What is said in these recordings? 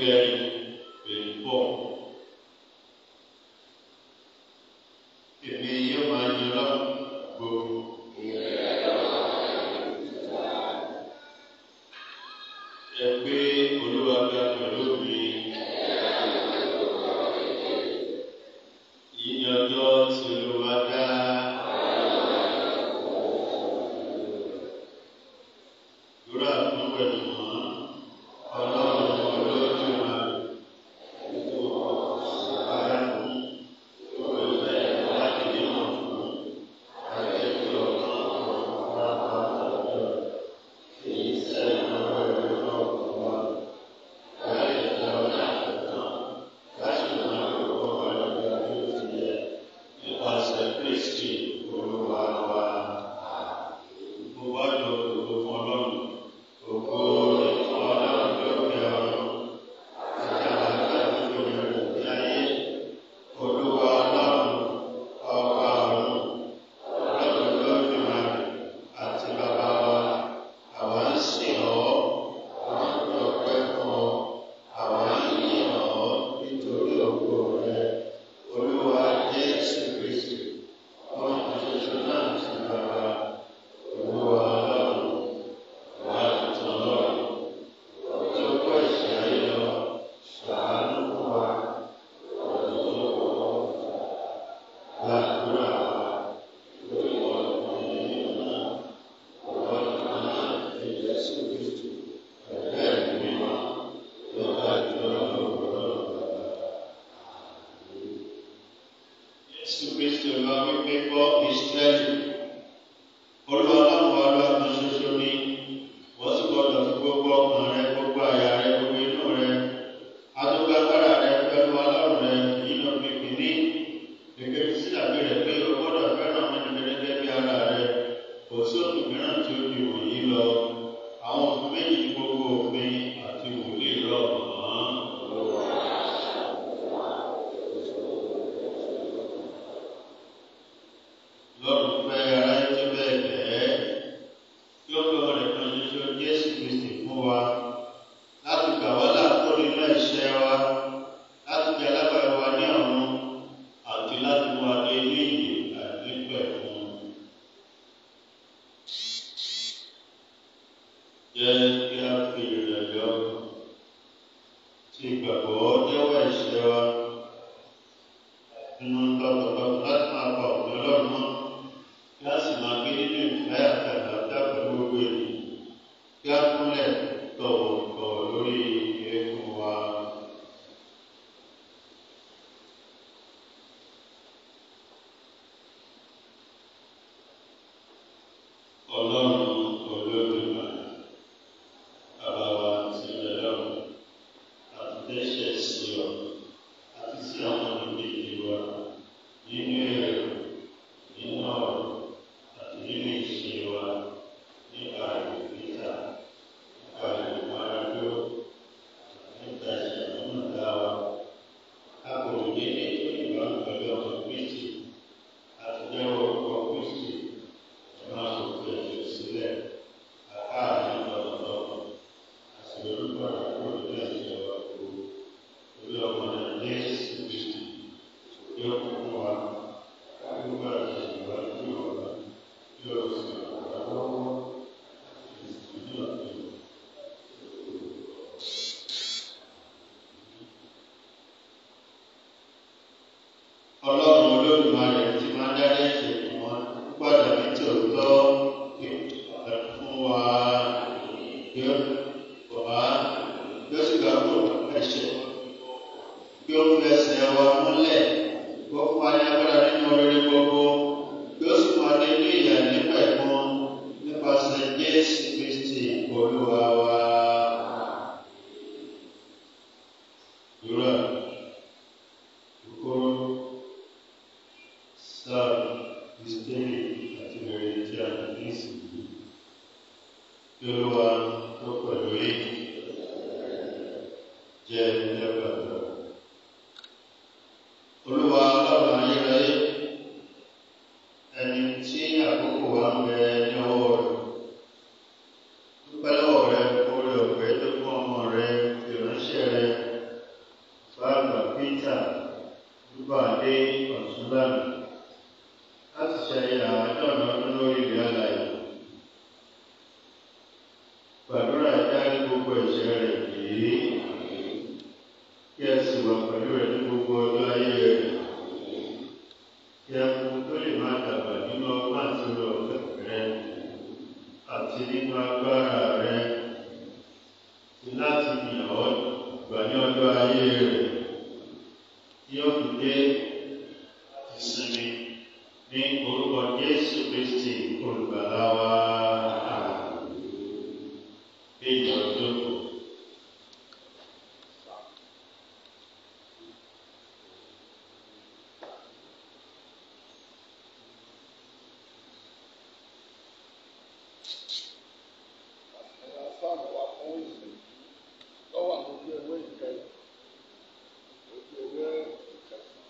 kẹrin twenty four. Èmi yóò máa yan lọ́wọ́ gbogbo. Ẹ pé olúwa ga pẹ̀lú mi. Yìí ni ọjọ́ tí olúwa dá. Lórí àtúnwẹ̀lú mọ́, ọlọ́run olódùmarè. Olúwa ọlọ́run ọba ọ̀run ọlọ́run lódùmarè àti bàbá wa àwa ń sìn ọ́ àwa ń dọ̀pẹ́ fún ọ àwa ń yìn ọ́ nítorí ògo rẹ olúwa jésù kristu ọmọ ṣoṣo náà ti bàbá olúwa ọlọ́run wà lùtọ̀ ọlọ́run tó kọ́ ìṣẹ́ ayé lọ ṣàánú fún wa ọ̀dọ́ tó kọ́ gbàdúrà wa lórí ọ̀rọ̀ ìlú náà ọ̀rọ̀ náà ẹ̀jẹ̀ sí kristu ẹ̀jẹ̀ mímọ́ lọ́ba ìjọba lọ́wọ́ Jésù Kristu lọ wípé bọ́ Ísírẹ́lì. Olúwa náà wà lọ́dún ṣoṣo ní. Wọ́n sì gbọ́dọ̀ fi gbogbo ọkàn rẹ, gbogbo àyà rẹ, gbogbo inú rẹ. Adúgbàgbára rẹ pẹ̀lú ọlọ́run rẹ nínú pípín ní. Gẹ́gẹ́ bí sí àgbé rẹ̀ pé o gbọ́dọ̀ fẹ́ràn ọmọdé gẹ́gẹ́ bí ara rẹ. Kò sí òfin mìíràn tí ó di wọ̀nyí lọ. Àwọn òfin méjì ní gbogbo òfin àti wòlíì rọ̀ mọ́. Lọ́run fẹ́ aráyé tó bẹ́ẹ̀ gẹ́ẹ́. Kí ó fi ọmọ rẹ̀ kan ṣoṣo Jésù Kristi fún wa. Láti gbà wá láàkó nínú ẹ̀ṣẹ̀ wa. Láti jẹ́ alábàá wa ní ọ̀run. Àti láti mú wa dé ní ìyè àti pẹ̀kun. Jẹ́ kí a fi ìrẹ̀lẹ̀ ọkàn tí ìgbàgbọ́ jẹ́wọ́ ẹ̀ṣẹ̀ wa. Nínú tọkàntọkàn láti máa pa òfin Ọlọ́run mọ́ kí a sì máa gbé nínú ìfẹ́ àti àlàáfíà pẹ̀lú gbogbo ènìyàn kí a kúnlẹ̀ tọ̀wọ̀tọ̀wọ̀ lórí eékún wa. Ọlọ́run Olódùmarè, bàbá wa ti rẹ̀ lọ́run, àti dẹ́ṣẹ̀ sí ọ, àti sí àwọn ìdíje wa nínú èrò, nínú ọ̀rọ̀, àti nínú ìṣe wa nípa ìgbésà, nípa ìgbàlódé, nípa ìṣàmúlò wa. A kò ní ní ìbámu pẹ̀lú ọmọ Kristi, àti jẹ́wọ́ orúkọ Kristi, ẹ máa kò fi ẹ̀jẹ̀ sílẹ̀, àká àárín lọ́dọọdọ, àti orúkọ àkókò ní ẹ̀jẹ̀ wa kú. Orí ọmọ náà Jésù Kristi, yóò kú fún wa, káàkiri àti ìwádìí ọ̀la, yóò sì wà lọ́wọ́, àti ìsìnkú àti ìwà. Ọlọ́run Olódùmarè tí máa dárí ẹ̀ṣẹ̀ fún wa gbọ́dọ̀ ní tòótọ́ kí ẹ fún wa kí ó bọ̀ wá kí ó sì gbà gbọ́ ẹ̀ṣẹ̀ kí ó fi ẹsẹ̀ wa múlẹ̀ kó fún wa ní agbára nínú rere gbogbo kí ó sì máa dé ní ìyà nípa ẹ̀kún nípasẹ̀ Jésù Kristi Olúwa wa. Dúró kúkúrú sáà kristẹni àti bẹ̀rẹ̀ tí a ní ìsìnkú kí olúwa tó pẹ̀lú yìí jẹ́ ẹgbàgbọ́. olúwa ọlọ́run ayérayé ẹni tí àkókò wa ń bẹ ní ọwọ́ rẹ̀ dúpẹ́ lọ́wọ́ rẹ orí ọ̀fẹ́ tó fún ọmọ rẹ ìránṣẹ́ rẹ ọ̀tún lánàá láti ṣe àádọ́rin ọdún lórí ìrìn àlàyé. Gbàdúrà dárí gbogbo ẹ̀ṣẹ̀ rẹ̀ yìí kí ẹ sì wà pẹ̀lú rẹ̀ ní gbogbo ọjọ́ ayé rẹ̀. Kí ẹ mú tó lè máa dàgbà nínú ọgbọ́n àti orí ọ̀fẹ́ rẹ̀ àti nínú agbára rẹ̀ ti láti yàn ọ́ gbà ní ọjọ́ ayé rẹ̀ tí ó fi dé ìsinmi ní orúkọ Jésù Kristi olùgbàlà wa. Èyí ọjọ́ kò. fáàmù wa fún ìsìn lọ́wọ́ àwọn ojú ewé ìkẹyìn ojú ewé ìkẹsàn-án.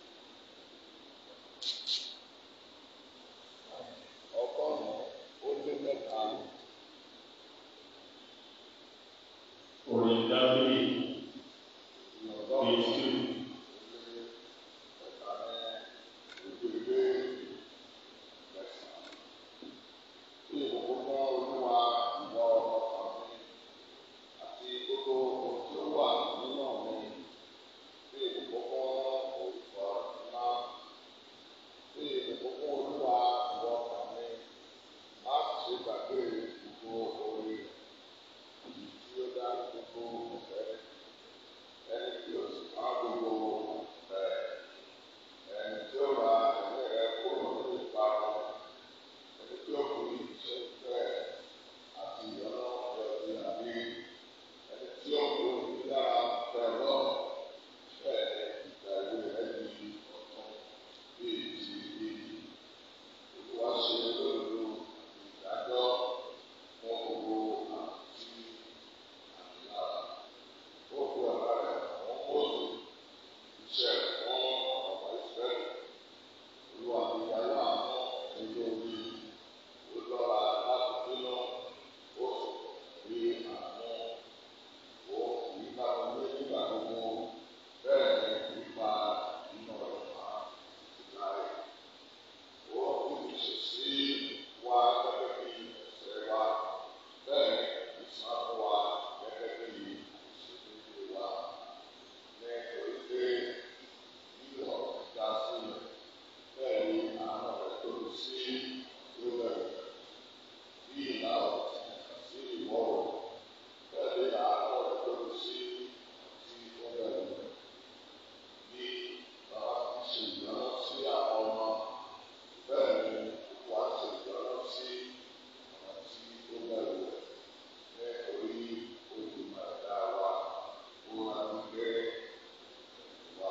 ọgọ́rùn-ún ó lé mẹ́ta Orin Dábìlì ọgọ́rùn-ún ó Jésù lé mẹ́ta ní ojú ewé ìkẹsàn-án. Bí ìbùkún fún Olúwa ìwọ ọkàn mi àti gbogbo ohun tí ó wà nínú mi. Bí ìbùkún fún olùkọ́ ńlá. Bí ìbùkún fún Olúwa ìwọ ọkàn mi. Má ṣe gbàgbé gbogbo orí rẹ̀. Èyí tí ó dá gbogbo ọ̀fẹ́. Ẹni tí ó sì má gbogbo ọ̀fẹ́. Ẹni tí ó ra ẹ̀mí rẹ̀ kúrò nínú ìparun. Ẹni tí ó kú ìṣe ìfẹ́ àti ìyọ́nà ọ̀rẹ́ ti àbí. Ẹni tí ó kú ìdára fẹ́ lọ. Bẹ́ẹ̀ ni ìgbà ìwé rẹ̀ di ọ̀tún bí ti ìdí. Olúwa ṣe lóòlù ìdájọ́ fún gbogbo àti àmìlára. Ó fi ọ̀gá rẹ̀ àwọn kóòtù iṣẹ́ fún ọ̀pọ̀ ìfẹ́. Olúwa ti yá láàánú ẹjọ́ orí olọ́ra láti bínú. Ó sì rí àánú. Ó kì í bá wọn lé nígbà gbogbo. Bẹ́ẹ̀ ni kì í pa inú rẹ̀ máa ti láyé. Ó kì í ṣe sí wa gẹ́gẹ́ bí ẹ̀ṣẹ̀ wa. Bẹ́ẹ̀ ni kì í san fún wa gẹ́gẹ́ bí ìṣèlérí wa. Ní orí pé yíyọ ìdá sílẹ̀. Bẹ́ẹ̀ ni àánú rẹ̀ tóbi sí ìlú rẹ̀. Bí ìlà ọ̀tún sí ìwọ̀ oòrùn. Bẹ́ẹ̀ ni àánú rẹ̀ tóbi sí ti ìlú rẹ̀. Bí bàbá ti ṣe ìdáná sí àwọn ọmọ. Bẹ́ẹ̀ ni wà á ṣe ìdáná sí àwọn tí ó bẹ̀rù rẹ̀. Ní orí olùmọ̀ ẹ̀dá wa. Ó máa ń gbé wa.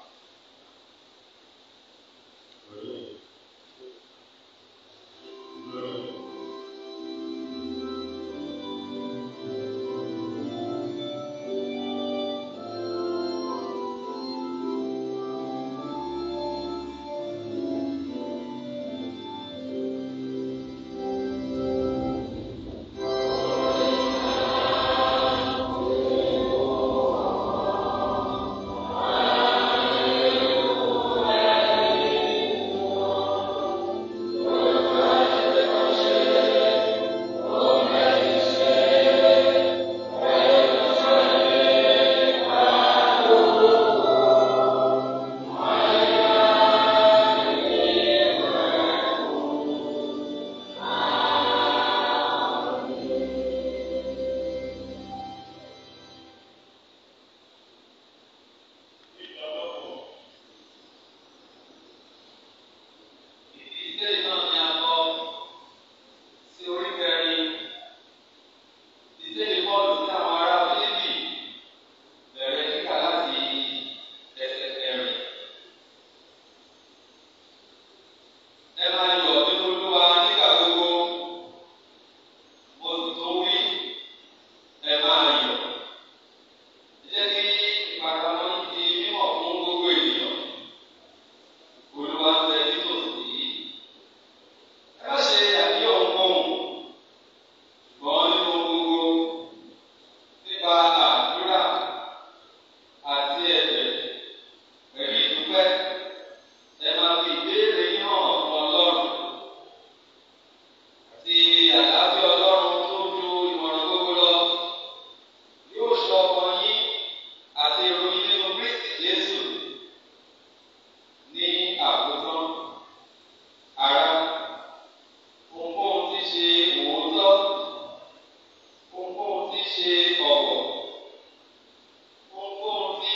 orin lórí Ìdílé náà ni a kọ sí orí kẹrin. Ìdílé Pọ́ọ̀lù sí àwọn ará Fílípì bẹ̀rẹ̀ kíkà láti ẹsẹ̀ kẹrin. Ẹ máa yọ̀ nínú Olúwa nígbà gbogbo. Mo sì tó wí, ẹ máa yọ̀. Jẹ́ kí ìpàdánù di mímọ̀ fún gbogbo ènìyàn. Olúwa ń bẹ nítòsí. Ẹ má ṣe àníyàn ohunkóhun, ṣùgbọ́n nínú ohun gbogbo nípa àdúrà àti ẹ̀bẹ̀ pẹ̀lú ìdúpẹ́ ẹ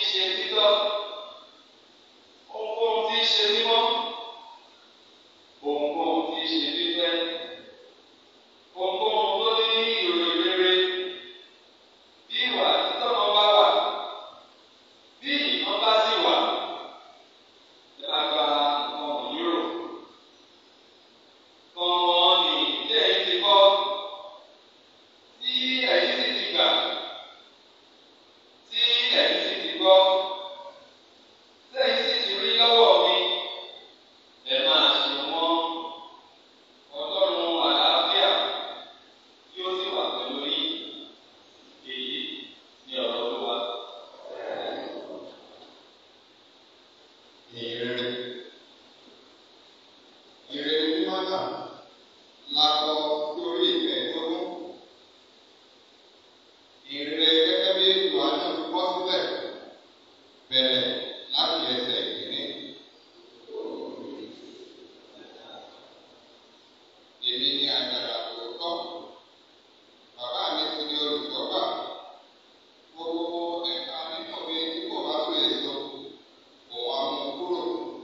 ṣe títọ́, ohunkóhun tí í ṣe mímọ́, ohunkóhun tí í ṣe fífẹ́, ohunkóhun tó ní ìròyìn rere, bí ìwà títọ́ kan bá wà, bí ìmọ̀ bá sì wà, lágbára nǹkan wọ̀nyí rò. Kọ̀ọ̀kan ní tí ẹ̀yin ti kọ́, tí ẹ̀yin sì ti gbà, tí ẹ̀yin sì ti gbọ́, tí ẹ̀yin sì ti rí lọ́wọ́ mi, ẹ máa ṣe wọ́n. Ọlọ́run àlàáfíà yóò sì wà pẹ̀lú yín. Èyí ni ọ̀rọ̀ Olúwa. ìrere ìrere mímọ́ náà la kọ lórí ìkẹẹ̀ẹ́dógún ìrere gẹ́gẹ́ bí Jòhánù ti kọ sílẹ̀ bẹ̀rẹ̀ láti ẹsẹ̀ ìkíní. èmi ni àjàrà òótọ́ bàbá mi sì ni olùtọ́gbà gbogbo ẹ̀ka nínú mi tí kò bá so èso òun á mú kúrò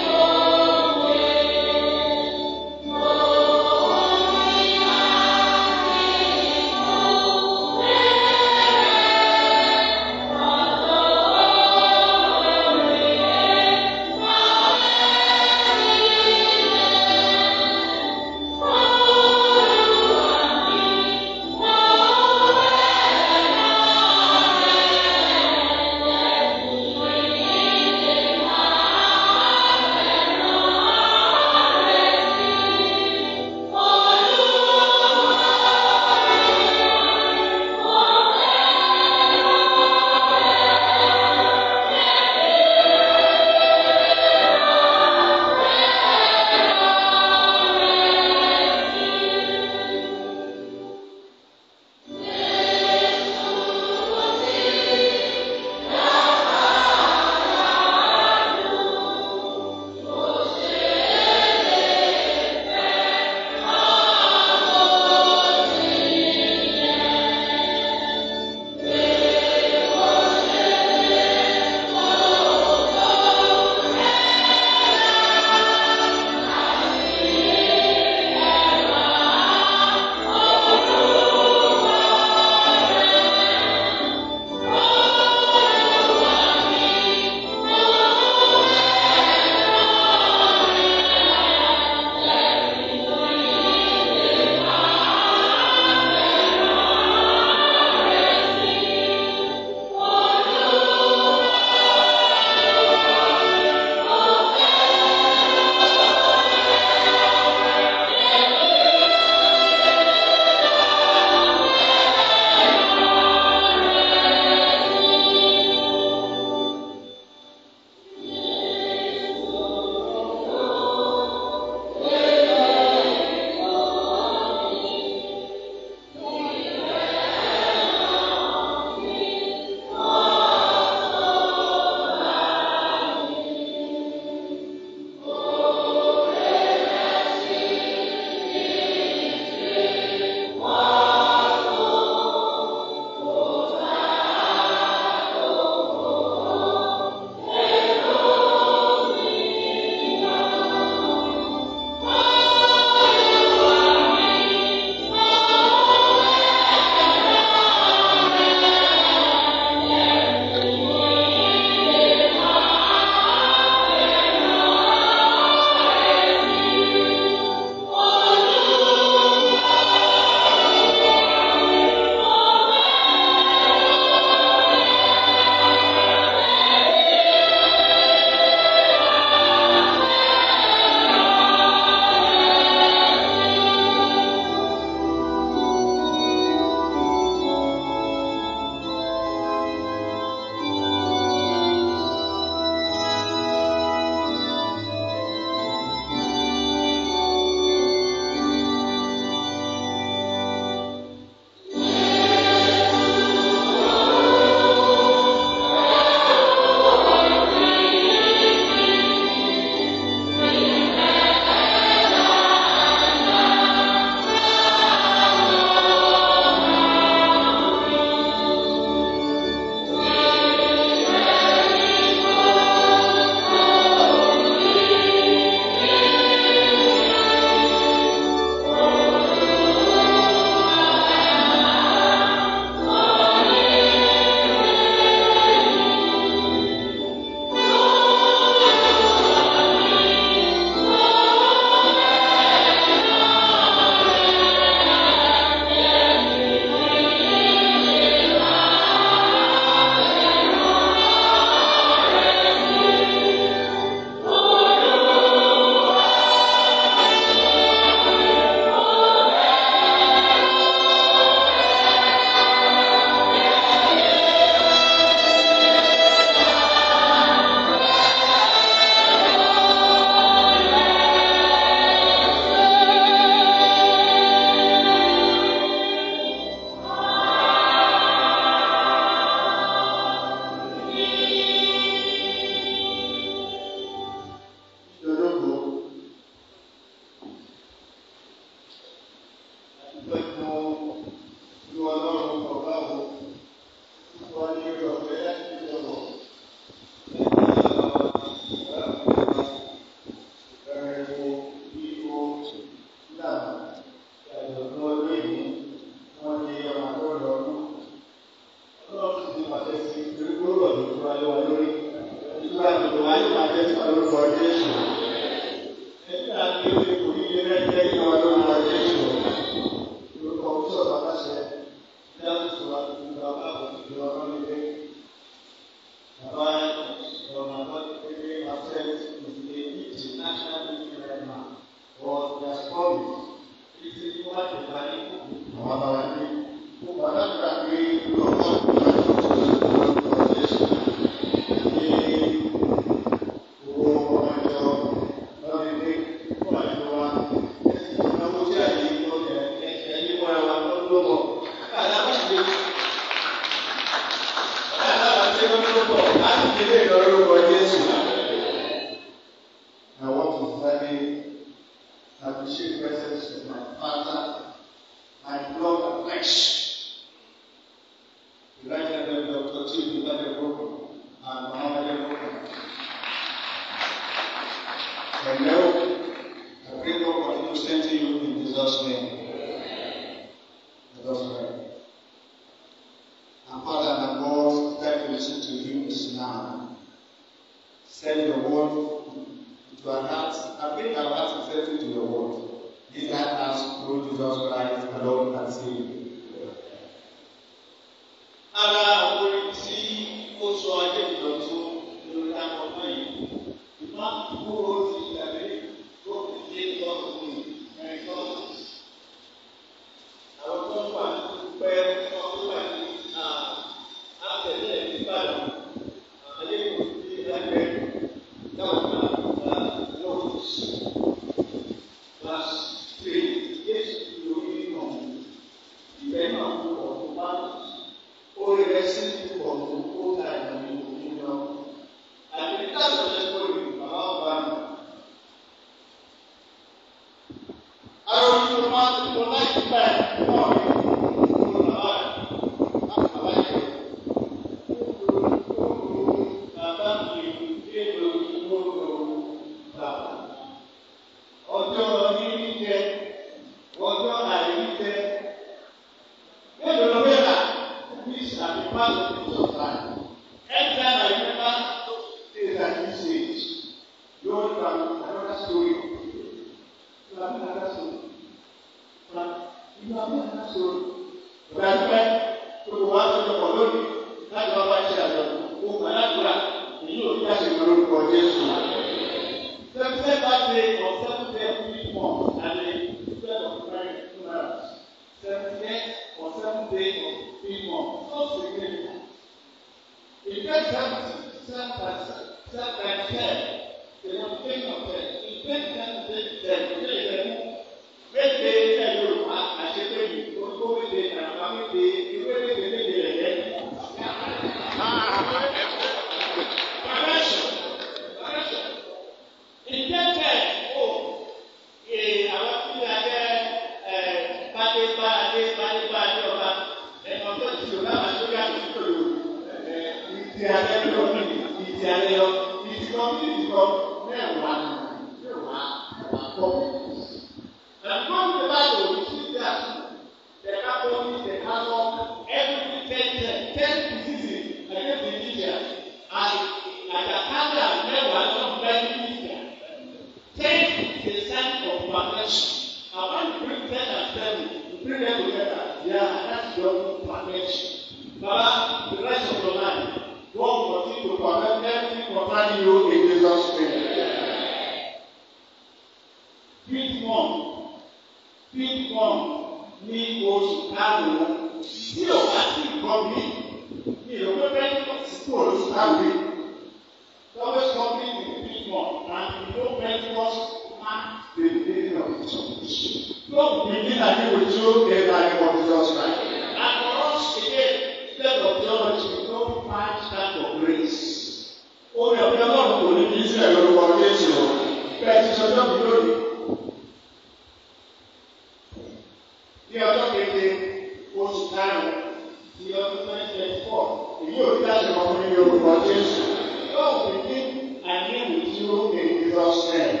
ní ọjọ́ keje oṣù karùn-ún ti ọdún twenty twenty four èyí ò ní láti mọ fún mi orúkọ Jésù yóò fi ní àní ìwòjú in Jesus name.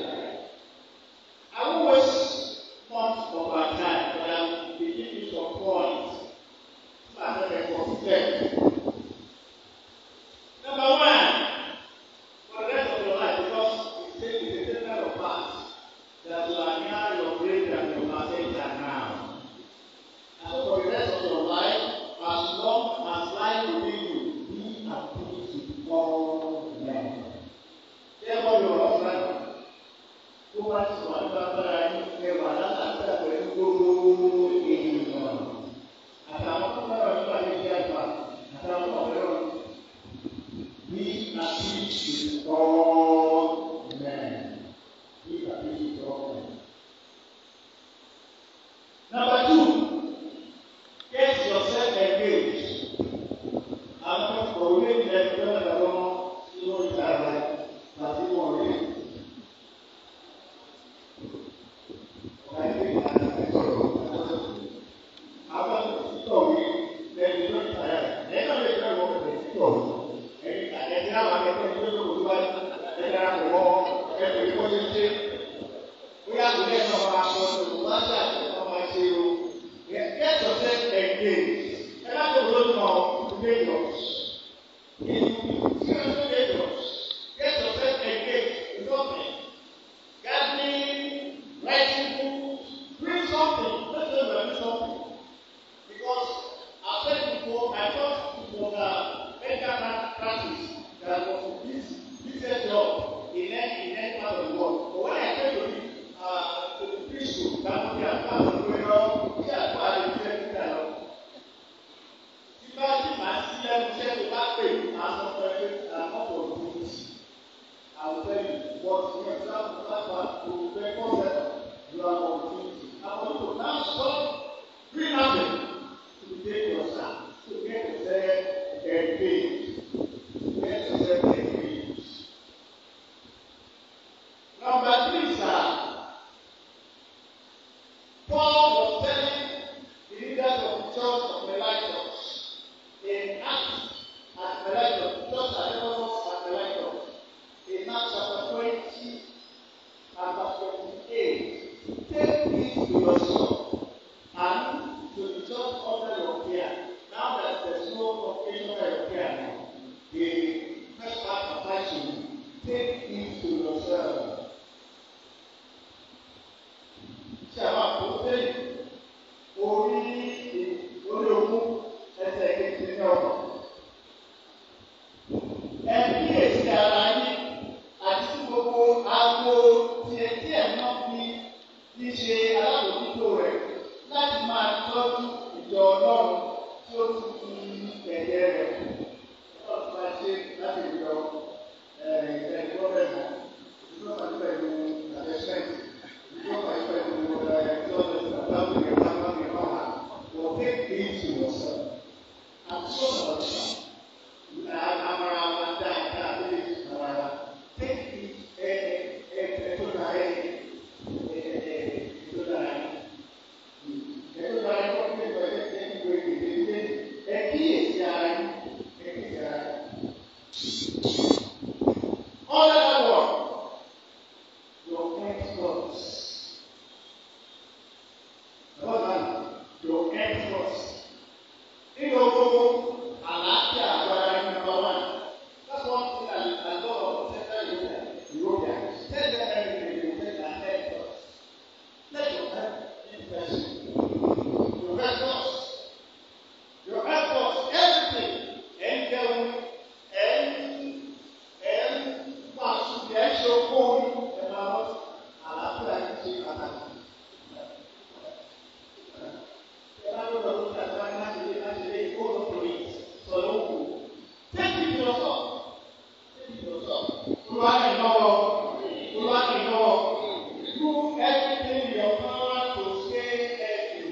I won't waste much of our time, but I will be giving you some points so I don't get confused. Number one, for the rest of your life, because it's a it's a different of path that you are near your grave and your passage are now. And so for the rest of your life, as long as life will be you, be at peace with all men. Therefore, your husband, tó bá ti wà ní bàbára yín ẹwà látàkùn pẹ̀lú gbogbo ènìyàn. Àtàwọn tó bá wà nípa ní ìdí àgbà, àtàwọn ọ̀rẹ́ wọn. Be at peace with all men. Be at peace with all men. Number two, get yourself engaged. Àwọn òwe ilẹ̀ tó ń lọ sínú ìta rẹ̀ láti wọ̀ rí. Ọ̀gá ilé ìta rẹ̀ sọ̀rọ̀. Àwọn òṣìṣẹ́ òwe lẹ́nu ló ń ta rẹ̀. Ẹ̀yìn náà lè fẹ́ wọ́n bẹ̀rẹ̀ sí ọ̀rọ̀. Ẹ̀yìn àjẹsí àwọn akẹ́kọ̀ọ́ ní lóṣù tó bá ẹ̀ dára pọ̀ mọ́ ẹ̀kọ́ ìkọ́ ní ṣe. Bóyá kò lẹ́yìn náà máa kọ́ ọ̀ṣun wá sí àti ọmọ ṣe o. Get yourself engaged. Ẹ bá tó lóṣù náà Lagos. If you seriously Lagos, get yourself engaged in something. Gathering, writing books, doing something. Let's say we are doing something. Because I said before, I thought it was a medical practice that was this this job in any in any part of the world. But when I came to the uh, to the priesthood, that was the part of the world, yeah, I was the that bá ti máa sí ẹnu iṣẹ́ tó bá pè máa sọ fún ẹ pé àkọ́kọ́ òdòdó àwùjọ yìí wọ́n ti yẹ kí wọ́n bá bá òdòdó ẹ̀kọ́ rẹ̀ lu àwọn òdòdó àwọn òdòdó náà sọ green apple to dey your sir to get yourself engaged get yourself engaged. Number three sir Paul was telling the leaders of the church of Melachos in Acts at Melachos, just as Ephesus at Melachos, in Acts chapter 20 and verse 28, take heed to yourself and to the church under your care. Now that there's no occasion under your care now, the first part applies to you. Take heed to yourself. Ṣé àwọn àpòtẹ́ yìí? Orí orí ogún ẹsẹ̀ kejì ní ọ̀nà. Ẹ kíyèsí ara yín àti sí gbogbo aago tí etí ẹ̀ náà fi fi ṣe alábòójútó rẹ̀ láti máa tọ́jú ìjọ ọlọ́run tí ó ti fi ẹ̀yẹ rẹ̀ ọ̀tún máa ṣe láti ìjọ ẹ̀ẹ́dẹ̀gbọ́n rẹ̀ mọ́. Ìjọba pàdé pẹ̀lú àtẹ̀sẹ̀ntì. Ìjọba pàdé pẹ̀lú ẹ̀ẹ́dọ́gbẹ̀sẹ̀ àtàwọn ìgbà máa ń gbé máa wà. Wọ́n take heed to yourself. I'm so sorry. Amara wa da da abili amara. Take it ẹ ẹ ẹ tó da ẹ ẹ ẹ tó da ẹ. Ẹ tó da ẹ kọ́ pé pẹ̀lú ẹ ní ìwé ìdílé ẹ kíyèsí ara yín ẹ kíyèsí ara yín. All that work, your efforts. Bàbá mi, your efforts nínú gbogbo àlàáfíà àgbára ní number one that's one thing that i know of central europe europe tell them everything you take their head first let your head be person your efforts your efforts everything ẹ ń jẹun ẹ ń ẹ ń pàṣẹ ẹ ń ṣe okó orí ẹ máa wọ àlàáfíà yìí ṣe pàtàkì. Do everything in your power to stay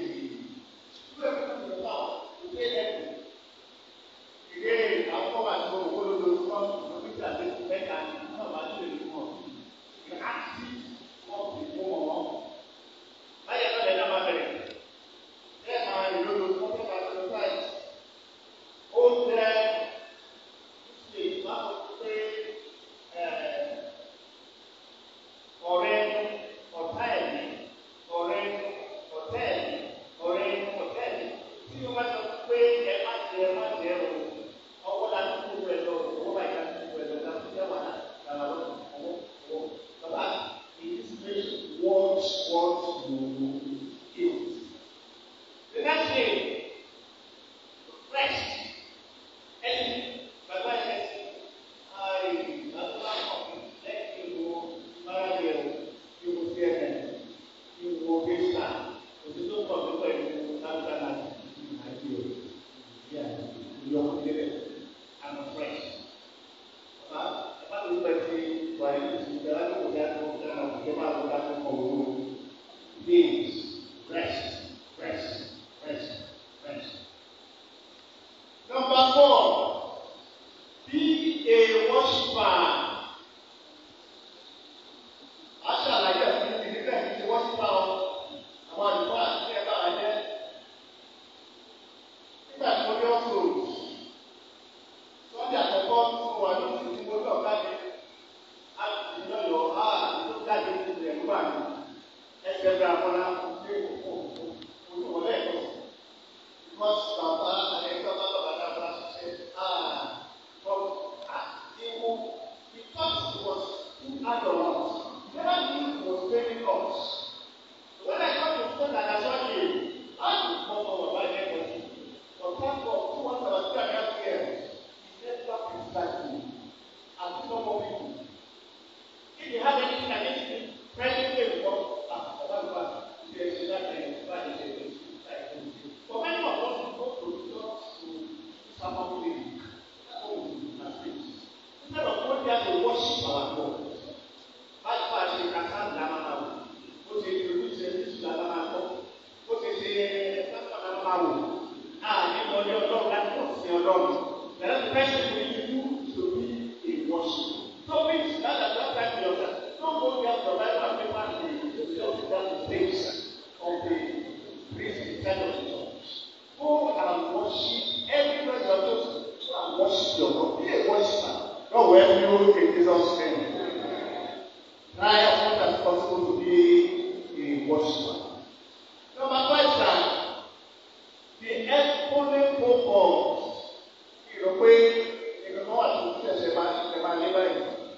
Krista, òtí tó pọ̀ tó pẹ̀lú Lágbára láti àjò ìyá ìyọkùn débẹ̀, àmọ̀ fresh. Bàbá ẹ bá mi pẹ̀ sí wà ní ìsìnkú ẹ̀ láti kò dá tó dáná òkè máa lọ dá tó kọ̀ owó. Days, rest, rest, rest, rest. Number four, be a worshiper. Aṣàlàyé ẹ̀sìn ti ní bẹ́ẹ̀ ti worshiper ọ. Àwọn àlùfáà àti ẹ̀ bá wà jẹ́. Nígbà tí mo dé ọ̀sùn, sọ́jà àkọ́kọ́ tí mo wà ní oṣù tí mo lọ jáde, a ti lọ́yọ̀ á tó jáde ní ilẹ̀ nígbà mi. Ẹsẹ̀ bẹ̀rẹ̀ àkọ́lá ní òkú òkú lẹ́ẹ̀kọ́. Because bàbá àyẹ̀kọ́ bá bàbá dábàá ṣiṣẹ́ á kọ́ àtiwú. Because he was too adult, he never knew he was training us. When I come to school and I saw him, I would come over by the end But thank God, two months about two and a half years, he set up his family and two more people. If you have anything against him, presently before, ah, Baba Baba, you can say that thing, Baba, you can say that thing. For many of us, we go to church to someone who is home and things. Instead of going there to worship our God, báyìí bá a ṣe kàkà ńlá máa wò, ó ṣe ìlú ṣe ní ìṣúná ńlá máa kọ́, ó ṣe ṣe ẹ̀ẹ́dẹ́gbẹ̀rún ńlá máa wò, a ní ọdẹ ọlọ́run láti ọ̀sìn ọlọ́run. Bẹ̀rẹ̀ ti fẹ́ẹ́ ṣe ní ìlú ìṣòwò ìwọ̀ṣì. So means that at that time you are don't go there to buy one paper and the just down the stage of the priest inside of the church. Go and worship everywhere you are supposed to go and worship your God. Be a worshiper. God will help you in Jesus' name. Try as much as possible to be a worshiper. Number five time, the exponent focus. Ìrò pé ìrànlọ́wọ́ àti òkú ẹ̀sẹ̀ máa ń máa lé báyìí.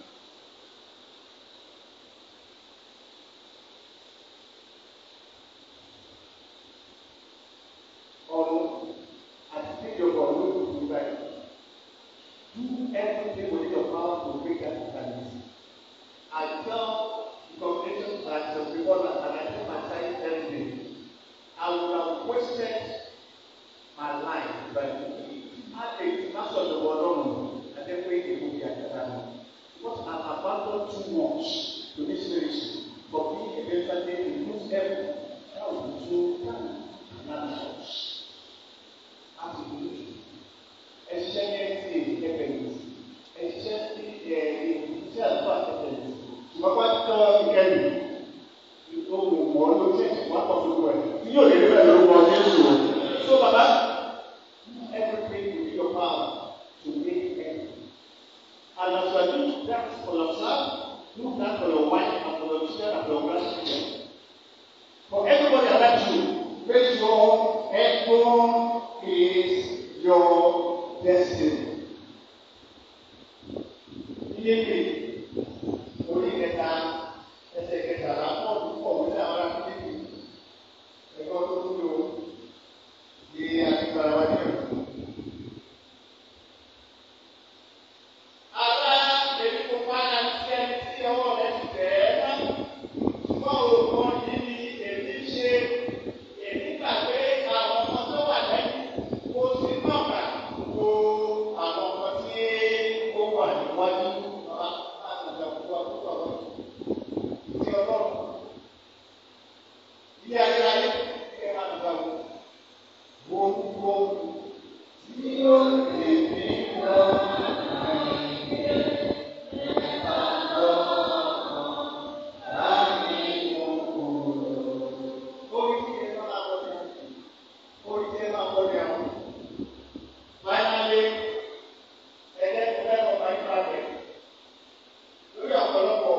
ọ̀run àti tíjọba ọ̀run ló kù báyìí. Do everything within your power to make that happen. I tell the congregation that the people that and I tell my child every day, I would have wasted my life if I had a master of the world on and then wait a movie at that Because I've abandoned too much to this ministry for being a better day to lose everything. That would be so another church láti dúró ẹṣiṣẹ́ ní ẹtì ẹgbẹ́ yìí ẹṣiṣẹ́ ní ẹ iṣẹ́ àlùfáà ẹgbẹ́ yìí ṣùgbọ́n wá tọ́ ìkẹyìn ohun mọ́ ló ṣe wá pọ̀ tó wẹ̀ tí yóò lè rí bẹ́ẹ̀ lórúkọ Jésù o. so baba do everything within your power to make end and as you are doing that for yourself do that for your wife and for your children and for your grandchildren for everybody around you make sure everyone is your destiny. Ilé ìwé orí kẹta ẹsẹ̀ kẹtàlá pọ̀ púpọ̀ wípé àwọn akéwì ẹ̀kọ́ tó ń lò ní agbára wa ní ọ̀dọ́. Ara èmi kò padà sí ẹni tí ọwọ́ rẹ̀ ti tẹ̀ ẹ́ náà. Ṣùgbọ́n òògùn yìí ni èmi ṣe èmi gbàgbé àwọn ọmọ tó wà lẹ́yìn kó sí nọ́ọ̀kà wo àwọn ọmọ tí ó wà níwájú bàbá àtàjà púpọ̀ púpọ̀ lọ. Ti ọlọ́run. Ilé ayérayé ẹ máa dùgbà wò. Gbogbo tí ó lè ní lọ. Orí tí ẹ máa wọ ní orí tí ẹ máa wọ ní àwọn. Finally, ẹlẹ́gbẹ̀ẹ́ ọba ìbàdàn lórí ọ̀pọ̀lọpọ̀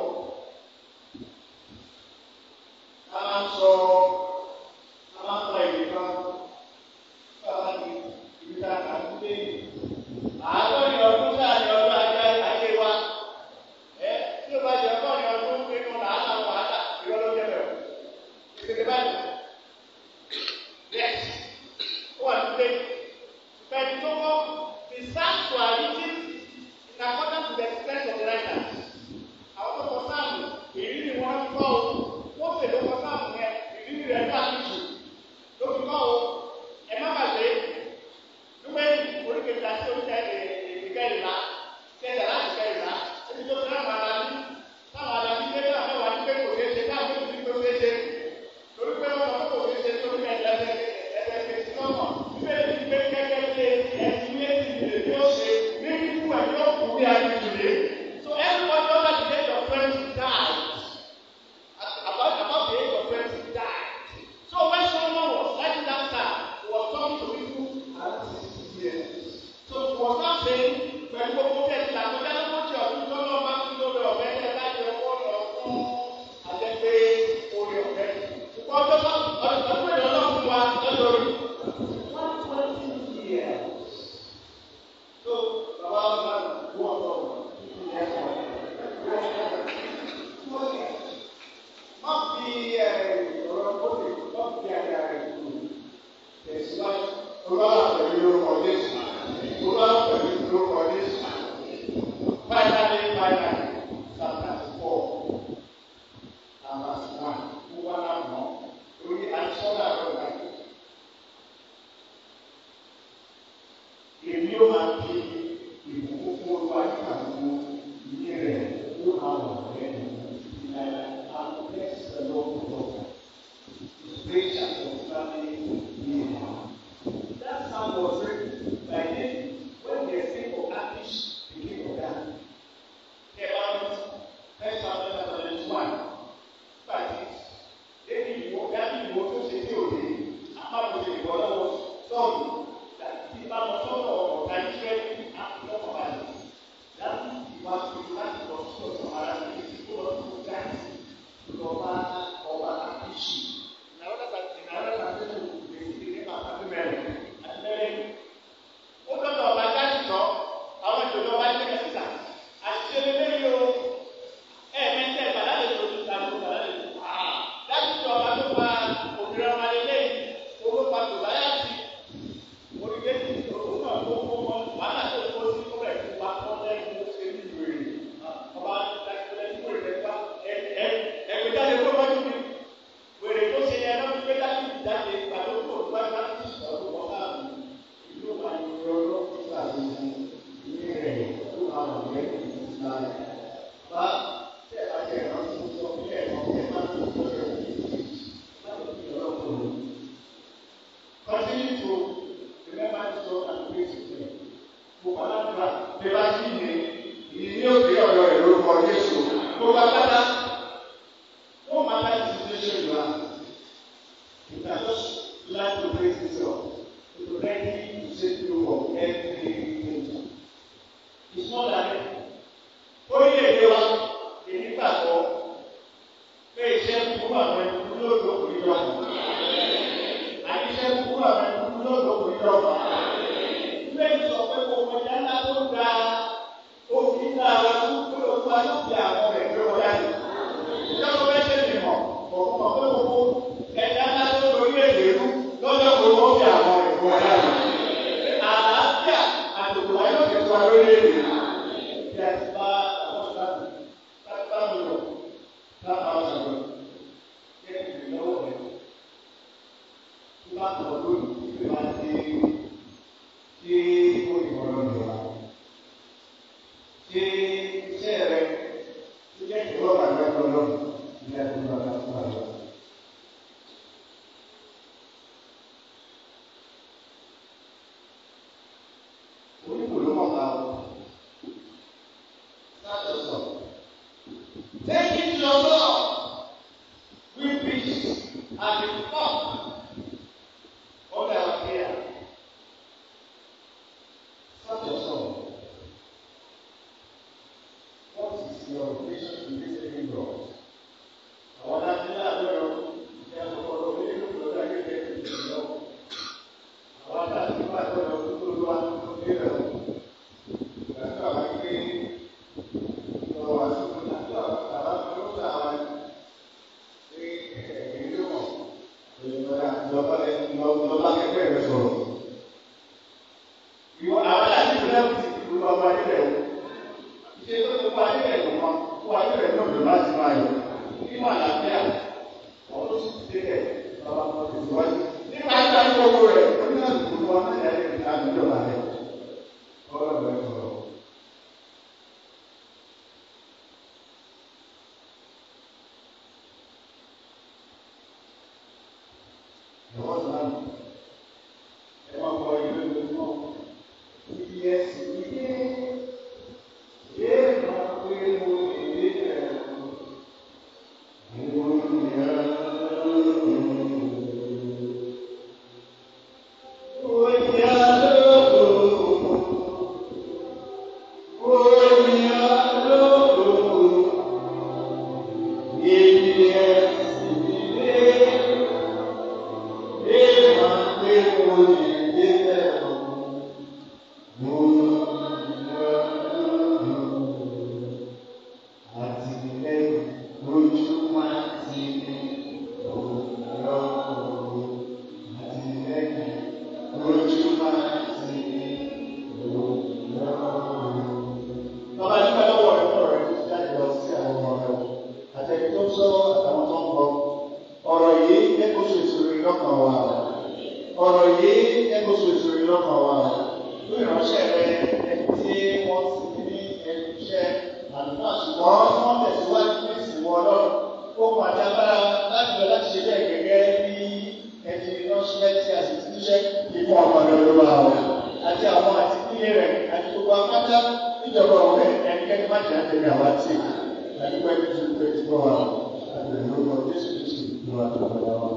a máa ń sọ a máa ń sọ èdè kan bàbá ní ibi tá a kà ń gbé àádọ́rin ọdún ṣe pẹ̀lú gbogbo tẹ̀sí àkọjá lógójì ọdún tó lọ́ọ́ bá tún lórí ọ̀fẹ́ tẹ̀ láti ọwọ́ lọ fún àjẹpé orí ọ̀fẹ́. ṣùgbọ́n ọjọ́ bá ọdún tó lọ́ọ́ fún wa lọ́dọọdún. one twenty years. so bàbá wa máa wú ọ̀tọ̀ má fi ọ̀rọ̀ kóde má fi àyà rẹ̀ kú tẹ̀síwájú. Olúwa pẹ̀lú orúkọ Jésù. Olúwa pẹ̀lú orúkọ Jésù. Finally, finally, chapter four, and verse one. Who want to know? Lórí àìsọ́nà rẹ̀ wáyé. Èmi yóò máa fi ìbùkún fún olúwa nígbà gbogbo ìní rẹ̀ yóò máa wà lẹ́nu ìlànà àwọn bless the Lord for all. His praise shall continually be in our mouth. That psalm was written by David when they sing for Achish, the king of Dan. About First Samuel chapter twenty-one. That is, David ìwọ David ìwọ tó ṣe tí òde, àpapọ̀ ṣe ìwọ lọ́wọ́ sọ́ọ̀lù, láti bá wọn sọ́dọ̀ ọ̀gá Ísírẹ́lì àpapọ̀ balẹ̀. Láti ìwà tuntun láti lọ sí ọ̀sán ara ní ìdíkó lọ sí Gáàsì lọ́ba ọba Achish. Ìnáwó ìnáwó tàbí ìdílé bàbá mi mẹ́rin àti mẹ́rin ó dọ́dọ̀ ọba jáde lọ àwọn ìjọba ọba jẹ́ kẹsìtà àṣìṣe lélẹ́yìn o ẹ̀ẹ́mẹ́tẹ́ bàdá lè tó tó tàbí bàdá lè tó wá láti tó ọba tó pa òmìnira ọba lélẹ́yìn owó pa tó láyà sí orílẹ̀-èdè òun náà tó kó mọ wàhálà tó kó sí kó rẹ̀ tó wá kọ́ lẹ́yìn tó ṣe ní ìwé rẹ̀ ọba lẹ́yìn tó rẹ̀ bá ẹgbẹ́ jáde kó wájú mi wèrè tó ṣe yẹn lọ́dún pé jáde jáde pàtó kó wá bá ti sọ̀rọ̀ wọ́n káàbù ìlú wa ni ọlọ́ nígbà tó ń ní rẹ̀ tó àwọn ọ̀rẹ́ ìgbà rẹ̀. Bá tẹ̀ bá tẹ̀ ẹ̀rọ tó ń sọ fún ẹ̀rọ tẹ̀ bá tó ń sọ ẹ̀rọ tó ń sọ láti fi ọ̀rọ̀ kò lò. Continue to remember to talk and pray to them. Gbogbo aládùúrà bí bá sí ní Ìní òkè ọ̀rọ̀ rẹ̀ lórúkọ Jésù. gbogbo apáta. No matter the situation you are, you can just learn to praise yourself. To ready to save you from everything. It's not that orílẹ̀-èdè wa èyí gbàgbọ́ pé iṣẹ́ kúkú àwọn ẹni kúkú yóò lò kò ní jọ. Àti iṣẹ́ kúkú àwọn ẹni kúkú yóò lò kò ní jọ. Ilé ìsọ pé kò kọjá ńlá tó ga òfin ńlá wa kúkú lóko wa yóò fi àwọn rẹ̀ gbé wọn jáde. Ìjọba bẹ́ẹ̀ ṣe lè mọ̀ òun mọ̀ pé gbogbo ẹ̀dá ńlá tó lórí èdè rú lọ́jọ́ gbogbo ó fi àwọn rẹ̀ gbé wọn jáde. Àlàáfíà àtòkò wa yóò fi wá lórí èdè rú. Bí a ti bá àwọn ìbámu láti bá mi lọ láti àwọn ọ̀sán kí ẹ ti lọ́wọ́ rẹ̀. Tí bá tọ̀ lónìí, tí bá ti tí ó ìwọ̀n lọ́dọ̀ wa. Ṣé iṣẹ́ rẹ̀ tó jẹ́ ìwọ́n àgbà lọ́dọ̀ ní ẹ̀kọ́ lọ́dọ̀ fún àlọ́? Oníkò ló mọ̀ ká o. Sátọ̀sọ̀. Take it to your Lord with peace and the talk of our prayer. Sátọ̀sọ̀. What is your relation to this living God? Àwọn adájọ́ náà lọ́yọ̀ ìyá àkọ́kọ́ lọ ní ìlú lọ́dọ̀ akẹ́kẹ́ ìlú lọ. Àwọn adájọ́ náà lọ́yọ̀ tó tó lọ́wọ́ tó dé rẹ̀ o. Ìgbàgbọ́ àwọn akéwì lọ́wọ́ wá sí fún àti àwọn àwọn tó ń sá àwọn ní ìlú mọ̀. Ìjọba ìjọba akẹ́kẹ́ rẹ̀ sọ̀rọ̀. Ìwọ àwọn adájọ́ náà ti ìlú ọmọ ayé rẹ̀ o ṣe tó ti kó ayé rẹ̀ lọ́mọ kó ayé rẹ̀ ní òdòdó láti máa yọ nínú àlàáfíà ọ̀hún tó sì ti dé bàbá kan ti ti wájú. nípa ayé ayé owó rẹ̀ onímọ̀ ìdìbò wọn ní ayé rẹ̀ ká àdúgbò náà rẹ̀ ọ̀rọ̀ rẹ̀ sọ̀rọ̀. ẹ̀wọ́n sọ̀rọ̀ ẹ máa kọ ilé ìwé náà ibi ẹ̀sìn ilé. Oh, Bàbá nípa lọ́wọ́ rẹ̀ fún ọ̀rẹ́ tó ti jáde lọ sí àwọn ọmọ rẹ̀ o. Àtẹ̀kí tó ń sọ̀rọ̀ àtàwọn tó ń bọ̀. Ọ̀rọ̀ yìí ẹ̀kọ́ so ìṣòro lọ́kàn wa. Ọ̀rọ̀ yìí ẹ̀kọ́ so ìṣòro lọ́kàn wa. Lórí ìránṣẹ́ rẹ̀ ẹni tí wọ́n ti ní ẹnu iṣẹ́ àdúrà ṣùgbọ́n wọ́n tẹ̀síwájú ní ìsìnkú ọlọ́run. Ó mọ àti agbára láti lọ láti ṣe bẹ́ẹ̀ gẹ́gẹ́ bí ẹni ránṣẹ́ tí a sì ti níṣẹ́ ikú ọmọ rẹ̀ ló wà o. Àti àwọn àti ilé rẹ̀ àti gbogbo apáta níjọba ọ̀rẹ́ ẹnikẹ́ni má jẹ́ àtẹ̀lé àwa tí àdúgbò ẹni tó ń pè tí wọ́n wà àgbẹ̀ lórúkọ Jésù Kristu ló wà tó wà wá.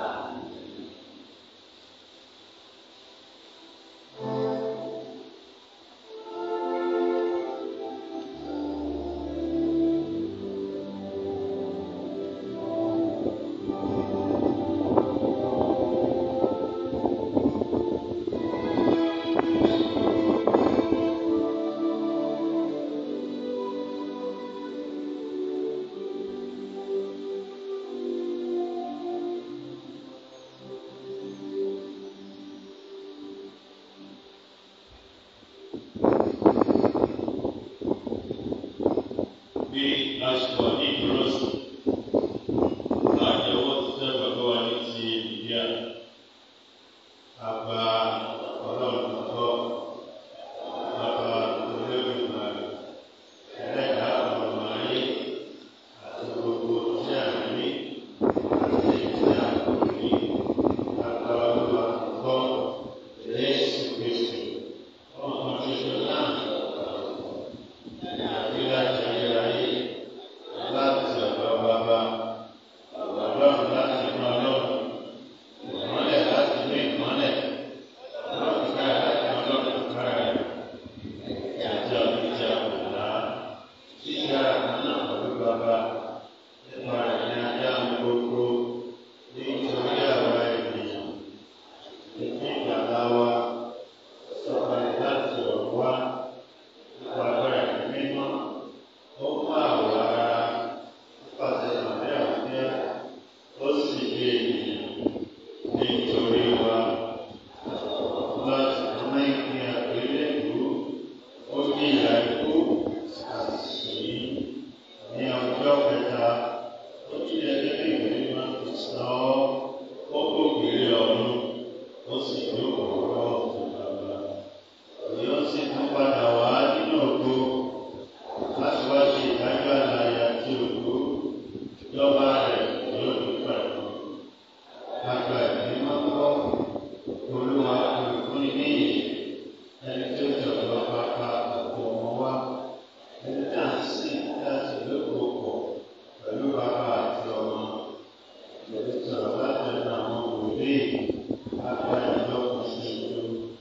bí aṣọ ní ìdúrósì láti ọwọ́ tí sẹ́ bàbá wa ní ti ìdíyà àgbà ọlọ́run tó bàbá olóògbé ẹlẹ́dà ọmọ ayé àti gbogbo tí a ní àti tí a kò ní àgbà ọlọ́run tó Jésù Kristu ọmọ ṣoṣo náà àti láti ayérayé láti ọ̀dọ̀ bàbá ọlọ́run láti inú ọlọ́run ìmọ́lẹ̀ láti inú ìmọ́lẹ̀ ọlọ́run káyà láti ọlọ́run káyà ìjà ìjà ọ̀la ṣíṣe àkànnà pẹ̀lú bàbá nípa ìrìn ajá gbogbo nítorí àwa ènìyàn ìpín ìgbàlá wa sọ̀kalẹ̀ láti ọ̀rọ̀ wá nípa agbára ìlú mímọ́ ó mú àwọ̀ ara nípasẹ̀ ìmọ̀lẹ́ àwùjẹ́ ó sì gbé ènìyàn nítorí wa láti mú ìpín àgbélébùú ó ní ìyá ikú àti ní ọjọ́ kẹta ó ní ẹgbẹ́ ìwé mímọ́ ti sọ ọ́ ó kó kiri ọ̀run ó sì jókòó lọ́wọ́ fún bàbá yóò sì tún padà wá nínú ògo láti wá ṣe ìdájọ́ àlàyé àti ògo lọ́ba rẹ̀ yóò ní pẹ̀lú. Àgbà ẹ̀mí máa ń kọ́ olúwa olùkúni ní ìyè ẹni tó jọ̀dọ̀ pápá òkú ọmọ wa ẹni tá à ń sìn láti lóko pọ̀ pẹ̀lú bàbá àti ọmọ. Ìlú sọ̀rọ̀ láti ẹnu àwọn òbí àgbà ìjọ kan ṣoṣo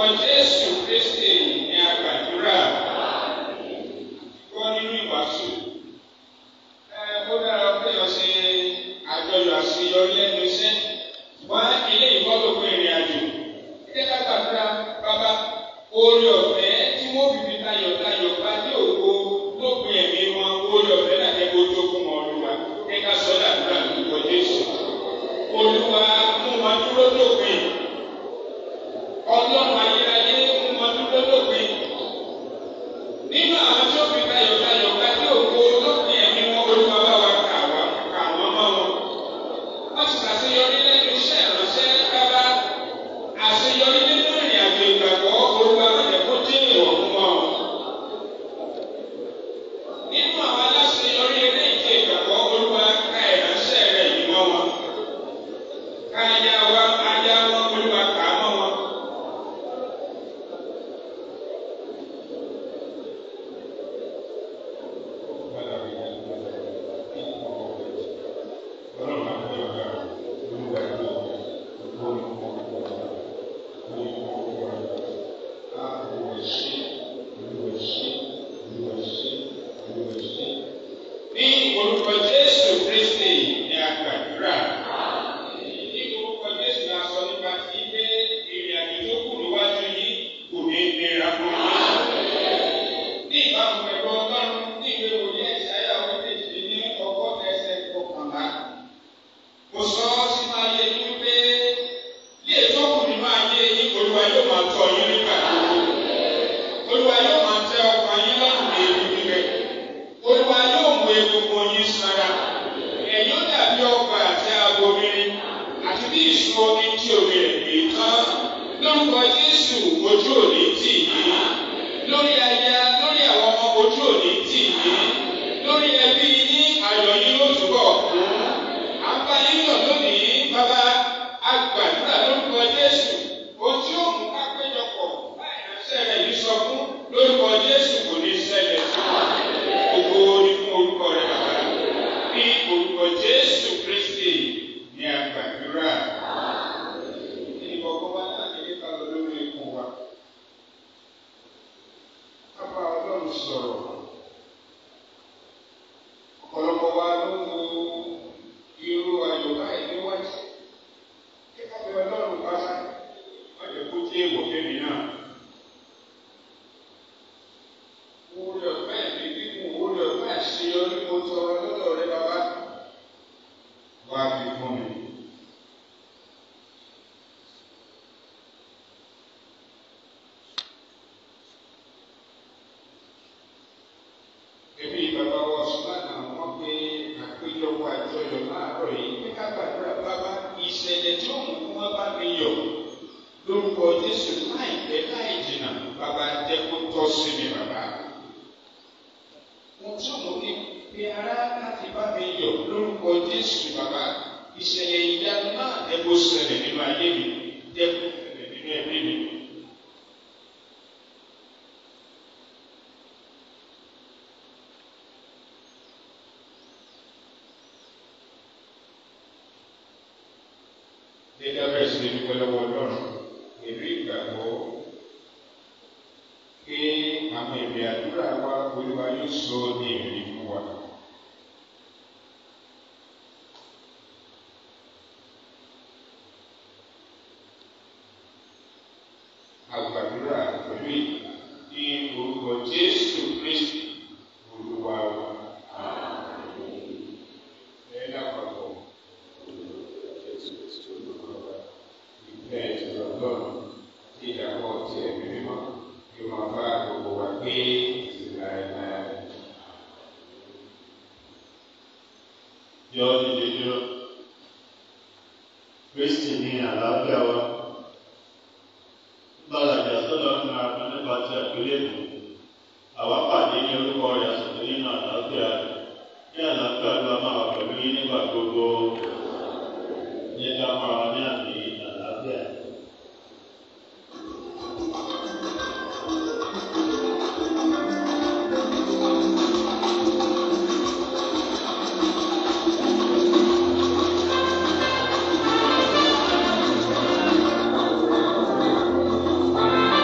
Jésù Kristi ni a gbàdúrà. Gbọ́ nínú ìwàásù. Ẹ ó dára pé ọ ṣe àjọyọ̀ àṣeyọrí lẹ́nu iṣẹ́. Wọ́n ilé ìfọ́lọ́gbọ̀n ìrìn àjò. Ilé ká gbàdúrà bàbá oore ọ̀fẹ́ tí wọ́n fi fi tayọ̀tayọ̀ bá dé ògo lópin ẹ̀mí wọn oore ọ̀fẹ́ náà jẹ́ kó tó fún wọn olúwa. Ẹ ká sọ dàdúrà lórúkọ Jésù. Olúwa mú wọn dúró lópin. Ọlọ́run ayérayé mú wọn dúró lópin. Nínú àwọn tí ó fi tayọ̀tayọ̀ bá dé ògo lópin ẹ̀mí wọn olúwa bá wa kà wá kà wọ́n mọ́ wọn. Wọ́n ti ṣàṣeyọrí lẹ́nu iṣẹ́ ìránṣẹ́ bábá. Àṣeyọrí nínú ìrìn àjò ìgbàgbọ́ olúwa rẹ̀ kó jẹ́ ìwọ̀ fún wọn. Nínú àwọn aláṣeyọrí eré ìje ìgbàgbọ́ olúwa ká ìránṣẹ́ rẹ̀ yìí mọ́ wọn. Ká aya wa aya wọn olúwa kà á mọ́ wọn. Ní orúkọ Jésù Kristi ni a gbàdúrà. Ní orúkọ Jésù la sọ nípa ti pé ìrìn àjò tó kù níwájú yìí kò ní nira fún yín. Ní ìbámu pẹ̀lú ọlọ́run ní ìwé wòlíì ẹ̀sáyà orí kejì ní ọgọ́ta ẹsẹ̀ kọkànlá. Mo sọ ọ́ sínú ayé yín pé bí ètò kù nínú ayé yín olúwa yóò máa tọ́ yín nígbà gbogbo. Olúwa yóò máa tẹ ọkàn yín lọ́rùn ní ewu gbígbẹ. Olúwa yóò mú egungun yín sanra. Ẹ̀yin ó dàbí ọgbà àti abomirin àti bí ìsun omi tí omi rẹ̀ gbé tán. Lórúkọ Jésù ojú òní tì yín. Lórí aya lórí àwọn ọmọ ojú òní tì yín. Lórí ẹbí yín ayọ̀ yín yóò túbọ̀ kún. À ń bá yín yọ̀ lónìí bàbá agbàdúrà lórúkọ Jésù. Ohun tí ó mú ká péjọpọ̀ láì ránṣẹ́ rẹ̀ yìí sọ fún lórúkọ Jésù kò ní ṣẹlẹ̀ sí wọn. Gbogbo ní fún orúkọ rẹ̀ bàbá. Ní orúkọ Jésù Kristi ni a gbàdúrà. Ìkọ̀kọ̀ wa náà ní kíkà lọ lórí ikùn wa. Kápá Ọlọ́run sọ̀rọ̀. Ọ̀pọ̀lọpọ̀ wa ló ń wo irú ayọ̀ báyìí níwájú. Kíkà bí Ọlọ́run bá wọ́n lè kó tí èèwọ̀ fẹ́mi náà. Orí ọ̀pẹ́ mi gígùn orí ọ̀pẹ́ àṣeyọrí mo tọrọ lọ́dọ̀ rẹ bàbá. Wá fi fún mi. Ebi bàbá wa Sùlánà wọ́n pe àpéjọpọ̀ àjọyọ̀ láàárọ̀ yìí pé ká gbàdúrà bàbá ìṣẹ̀lẹ̀ tí ó mú kí wọ́n bá mi yọ̀ lórúkọ Jésù láìpẹ́ láì jìnnà bàbá jẹ́ kó tọ́ sí mi bàbá. Mo tún mú kí pe ara láti bá mi yọ̀ lórúkọ Jésù bàbá. Ìṣẹ̀lẹ̀ ìyanu náà jẹ́ kó ṣẹlẹ̀ nínú ayé mi, jẹ́ kó ṣẹlẹ̀ nínú ẹbí mi. Gẹ́gẹ́ bẹ́ẹ̀ sì ni dúpẹ́ lọ́wọ́ Ọlọ́run pẹ̀lú ìgbàgbọ́ pé àwọn èdè àdúrà wa Olúwa yóò sọ ní ìrírí fún wa. Àgbàdúrà pẹ̀lú ìgbà ní orúkọ Jésù Kristi Olúwa wa. Ẹ lápapọ̀ ìfẹ́ ìtura Ọlọ́run tí ìdàpọ̀ ti ẹ̀mí mímọ́ kí ó máa bá gbogbo wa gbé ìlà ìlà yọ nílé dúró. Kristi ní àlàáfíà wa. Bàlàjà sọ́dọ̀ fún ara fún nípa ti àgbélébù. Àwa pàdé ní orúkọ rẹ̀ àsìkò nínú àlàáfíà rẹ̀. Ní àlàáfíà ló wá máa wà pẹ̀lú yín nígbà gbogbo. Ní ká máa wà ní àmì àlàáfíà. Thank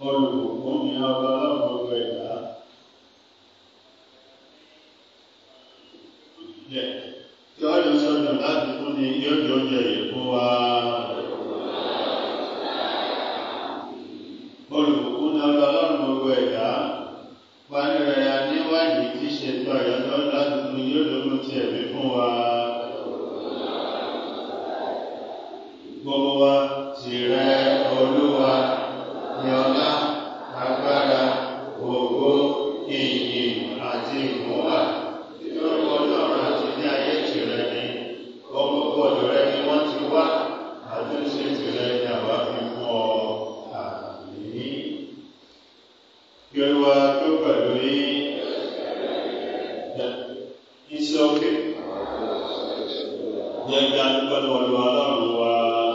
olùkún ní ọba ọlọ́run gbogbo ẹ̀dá. Tí ó lè sọ̀rọ̀ láti fún ni yóò di oúnjẹ yìí fún wa. Olùkún ní ọba ọlọ́run gbogbo ẹ̀dá. Wáyé rẹ̀ níwájú tí ṣètò àyọ̀tọ̀ láti fún ni yóò lókun ti ẹ̀mí fún wa. Gbogbo wa tìrẹ olúwa ní ọlá agbára ògo ìyìn àti ìmúwà nítorí ọlọ́run àti ní ayé tìrẹ ni ọmọ gbọ́dọ̀ rẹ ni wọ́n ti wá àtúnṣe tìrẹ ni àwa fi fún ọ àmì. Kí olúwa tó pẹ̀lú yín iṣẹ́ òkè. Jẹ́ kí a dúpẹ́ lọ́wọ́ ọlọ́run wa.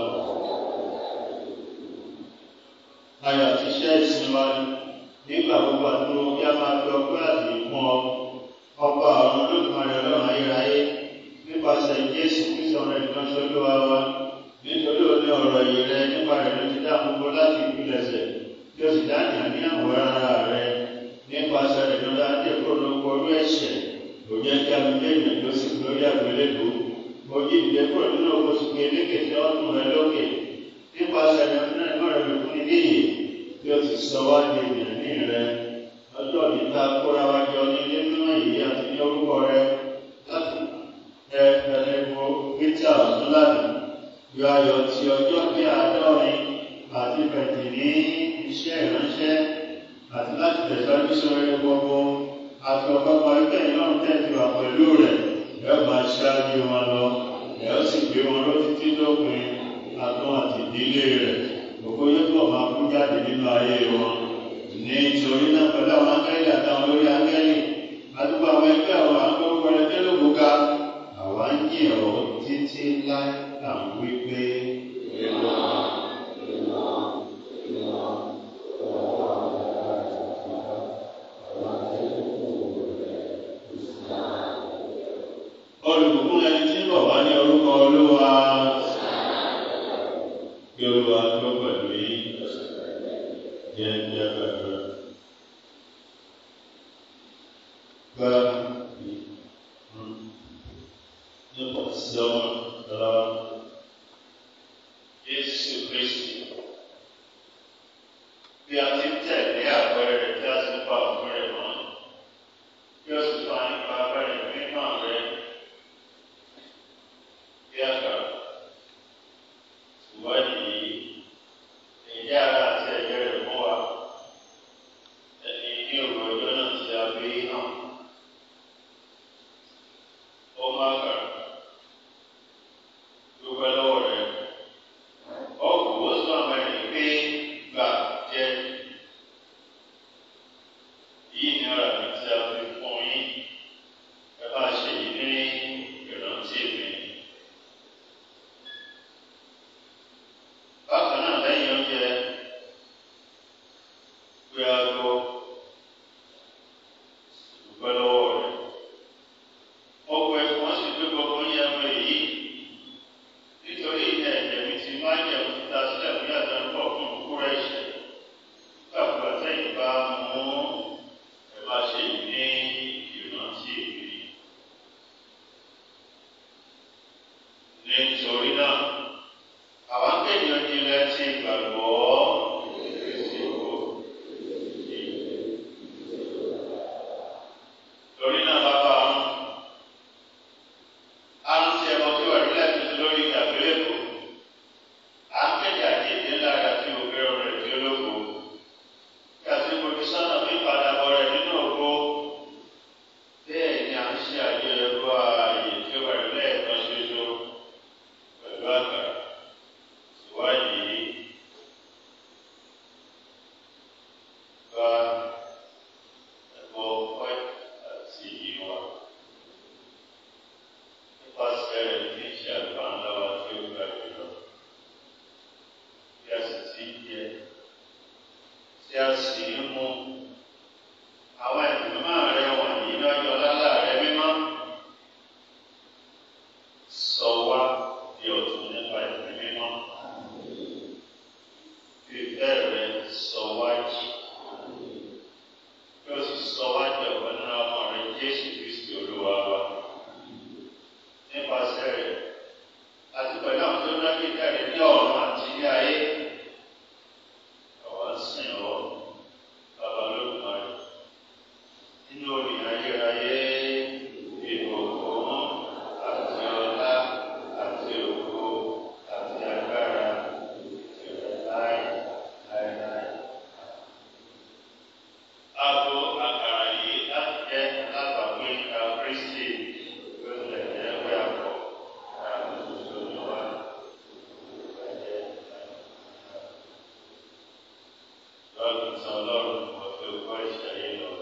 ayọ̀ àti iṣẹ́ ìsinmi wa nígbà gbogbo àdúró kí a máa fi ọpẹ́ àti ìfún ọ ọba àwọn olódùmarè ọlọ́run ayérayé nípasẹ̀ jésù kristu ọ̀rọ̀ ìkan ṣolúwa wa nítorí òní ọ̀rọ̀ yìí rẹ nípa rẹ̀ ló ti dá gbogbo láti ìpilẹ̀ṣẹ̀ tí ó sì dá ní àníyàwó ara rẹ nípasẹ̀ rẹ̀ ló dá dé kúrò lóko orú ẹ̀ṣẹ̀ kò jẹ́ kí abúlé èèyàn tó sì lórí àgbélébùú mo jí ìdílé kúrò nínú oṣù kélékè tí wọ́n tún rẹ lókè nípasẹ̀ rẹ̀ fún ẹ̀gbọ́n rẹ̀ ló fún ilé yìí tí ó ti sọ wá di ènìyàn ní rẹ ọjọ́ níta kóra wá jọ ní ilé mímọ́ yìí àti ní orúkọ rẹ láti ẹ ẹlẹ́gbọ́ peter ọ̀túnláàdì yọ ayọ̀ ti ọjọ́ bí àádọ́rin àti bẹ̀tì ní iṣẹ́ ìránṣẹ́ àti láti tẹ̀síwájú sọ̀rọ̀ gbogbo àti ọ̀pọ̀ parí kẹ́yìn náà tẹ̀sí wà pẹ̀lú rẹ̀ ẹ máa ṣáájú wọn lọ ẹ ó sì gbé wọn lọ títí dópin àtún àti ìdílé rẹ̀ gbogbo yóò tó máa kú jáde nínú ayé wọn nítorí náà pẹ̀lú àwọn akẹ́lì àtàwọn olórí akẹ́lì àdúgbò àwọn ẹgbẹ́ àwọn akọ́kọ́ rẹ̀ tẹ́lógún ká àwa ń yìn ọ́ títí láì à ń wí pé. olùkún ẹni tí ń bọ̀ wá ní orúkọ olúwa kí olúwa tó pẹ̀lú yín jẹ́ jẹ́ pẹ̀lú. Gba nípa sí ọmọ lọ Jésù Kristi bí a ti tẹ̀lé àpẹẹrẹ rẹ̀ tí a sì pa òfin rẹ̀ mọ́ bí ó sì fa nípa abẹ́rẹ́ mímọ́ rẹ̀ bí a kà ìwádìí ẹ̀jẹ̀ ara àti ẹ̀jẹ̀ rẹ̀ mọ́ wa ẹni ní òru ọjọ́ náà ti a gbé hàn ó máa kà dúpẹ́ lọ́wọ́ rẹ̀ ọ̀gbìn ó sọ àwọn ẹni pé gbà jẹ́ yìí ní ara mi tí a fi fún yín ẹ bá ṣe yìí ní ìrántí mi. bákan náà lẹ́yìn oúnjẹ pé a lọ dúpẹ́ lọ́wọ́ rẹ̀. ọkọ̀ ẹ̀fọ́ sì gbé gbogbo yẹn mọ èyí nítorí ìtẹ̀ ẹ̀jẹ̀ mi ti máa ń jẹun títa sílẹ̀ fún yàtọ̀ ń pọ̀ fún kúkúrú ẹ̀ṣẹ̀. gbàgbọ́ àtẹ̀yìn bá mú ẹ bá ṣe yìí ní ìrántí mi. nítorí náà àwọn akéèyàn ìjìnlẹ̀ ti gbàgbọ́ ìṣòro. torí náà bàbá àrùn tí ẹ̀mọ́ tí wà nílẹ̀ tuntun lórí ìdàgbélébò à ń kéde àjèjì ńlá rẹ̀ àti òkèrè rẹ̀ tí ó lóko kí a sì fojú sọ́nà fún ìpadàbọ̀ rẹ̀ nínú ògbó bẹ́ẹ̀ ni à ń ṣe àjọyọ̀ ààyè tí ó wà nílẹ̀ kan ṣoṣo pẹ̀lú àgbà gbé jáde ní ọ̀run àti ní ayé. Àwa ń sìn ọ́, bàbá Olódùmarè. Nínú orin ayérayé, ìbùkún àti ọlá àti ògo àti agbára ìrẹ̀ láì láìláì. Abo àkàrà yìí láti jẹ́ alábàágbé ìka Kristi ló lè jẹ́ pé àpọ̀ àti tuntun ní wa. Lọ́dún tán lọ́rùn kò tó kọ́ ìṣẹ̀lẹ̀ lọ.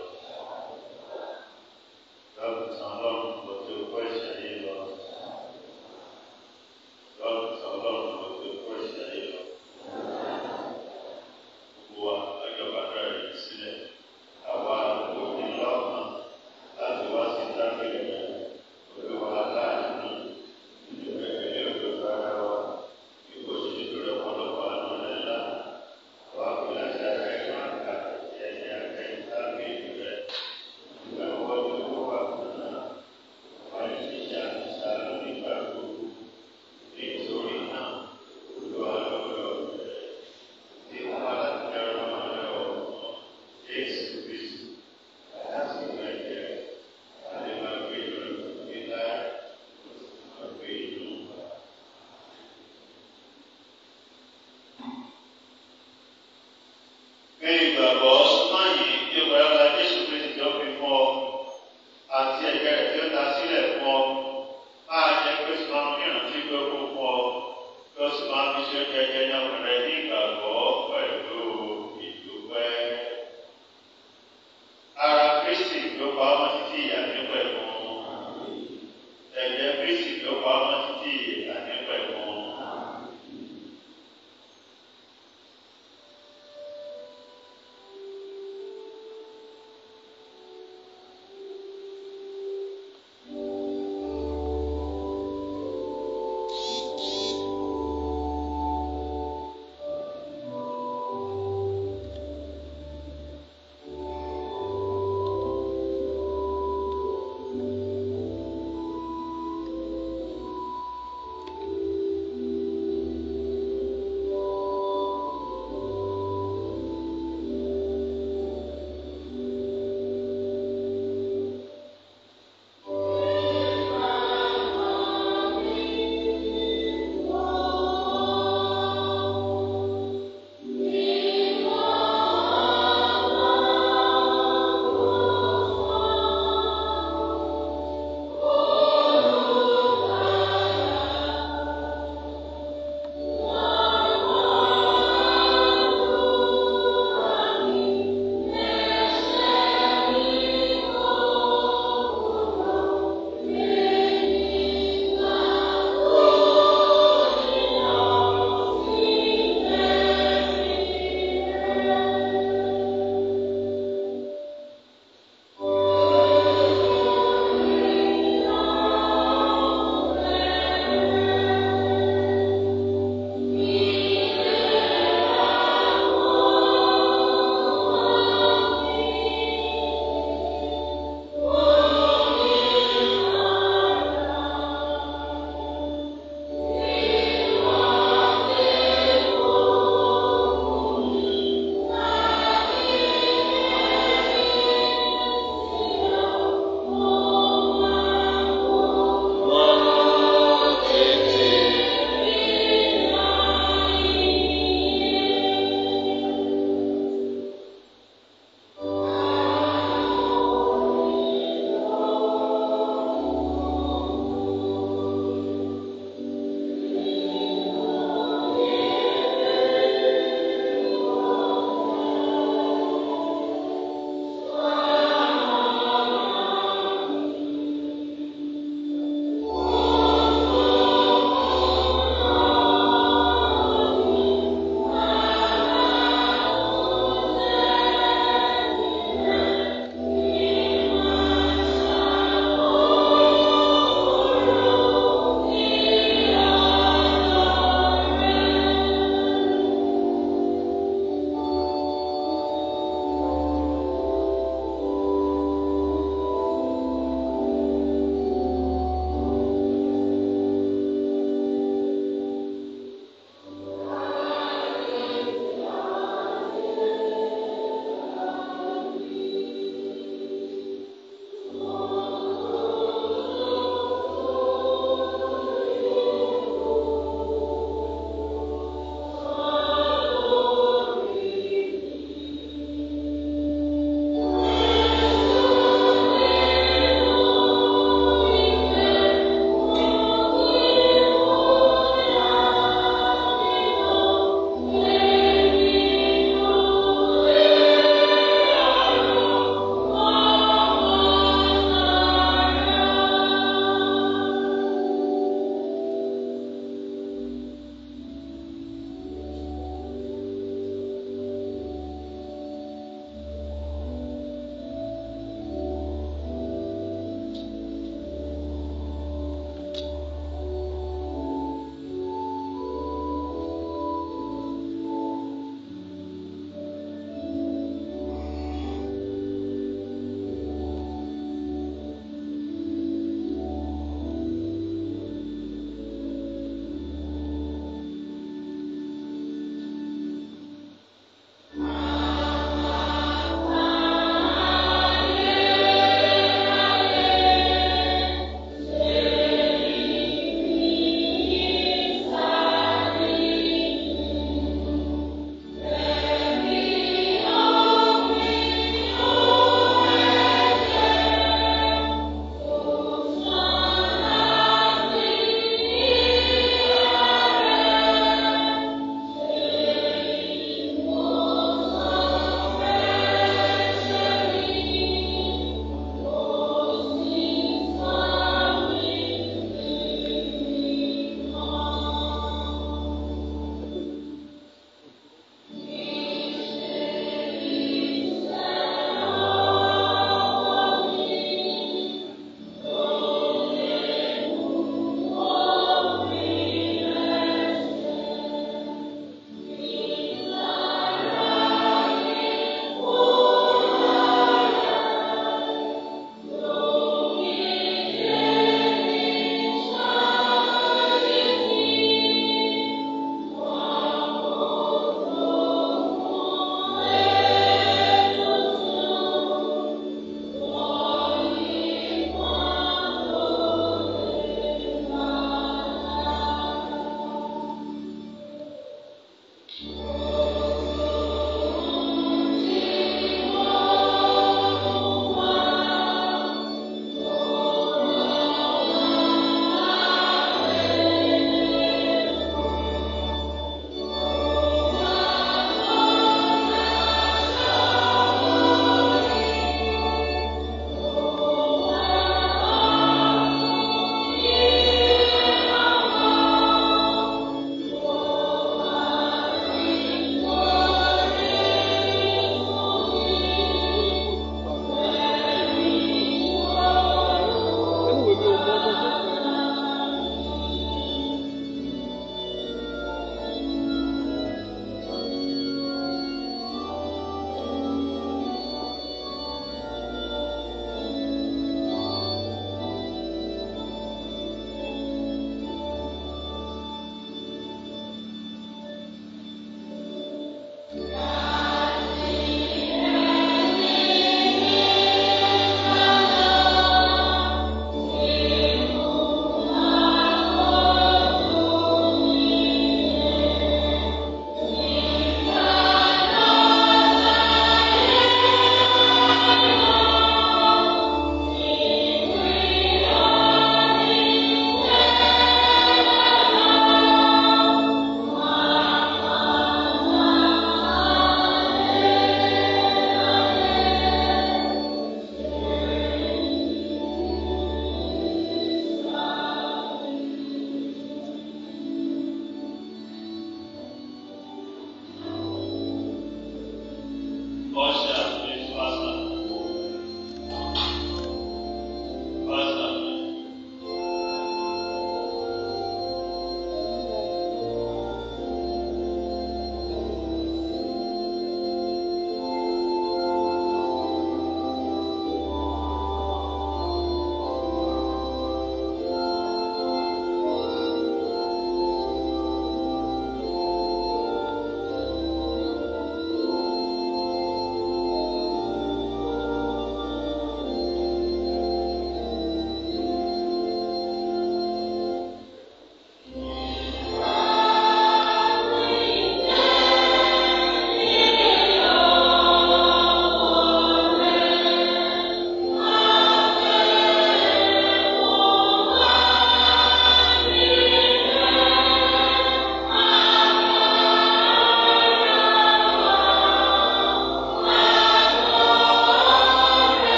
Lọ́dún tán lọ́rùn kò tó kọ́ ìṣẹ̀lẹ̀ lọ. Lọ́dún tán lọ́rùn kò tó kọ́ ìṣẹ̀lẹ̀ lọ. Gbogbo wa lọ́jọ́ bàtà rẹ̀ sílẹ̀. Àwa òbí lọ́kàn láti wá sí tábìlì rẹ̀. Olúwa láàánú. Ìgbẹ́kẹ̀lé òdodo ara wa. Ìwọ ṣe ìdúró ọ̀pọ̀lọpọ̀ àánú rẹ̀ ńlá. Wà á fi láti ara ẹ̀ máa kà ẹ̀yìn àgbẹ̀yìn tábìlì rẹ̀. Ìgbà wọ́n ti kó wà fún náà. Wọ́n lè ṣiṣẹ́ àtúnṣe nígbà gbogbo. Nítorí náà, Olúwa lọ́wọ́ rẹ̀. Tí wọ́n bá láti dẹ́rọ̀ máa lọ́wọ́ Jésù Kristu. Láti gbẹ̀jẹ̀ àti máa gbé ìrọ̀lẹ́ nígbà máa gbé ìlú. Gbé ìgbàgbọ́ súnmọ́ yìí tí ó bẹ̀rẹ̀ la Jésù Kristu tó fi fún ọ àti ẹ̀jẹ̀ rẹ̀ tí ó ta sílẹ̀ fún ọ. Máa jẹ́ pé sọ máa ń ìrántí pé ó kún fún ọ. Bí ó sì máa fi ṣe jẹjẹ ní ọkùnrin ní ìgbàgbọ́ pẹ̀lú ìdúpẹ́. Ara Kristi ló pa ọmọ títí ìyá ní pẹ̀lú. Ẹ̀jẹ̀ Kristi ló pa ọmọ títí ìyá ní pẹ̀lú. Thank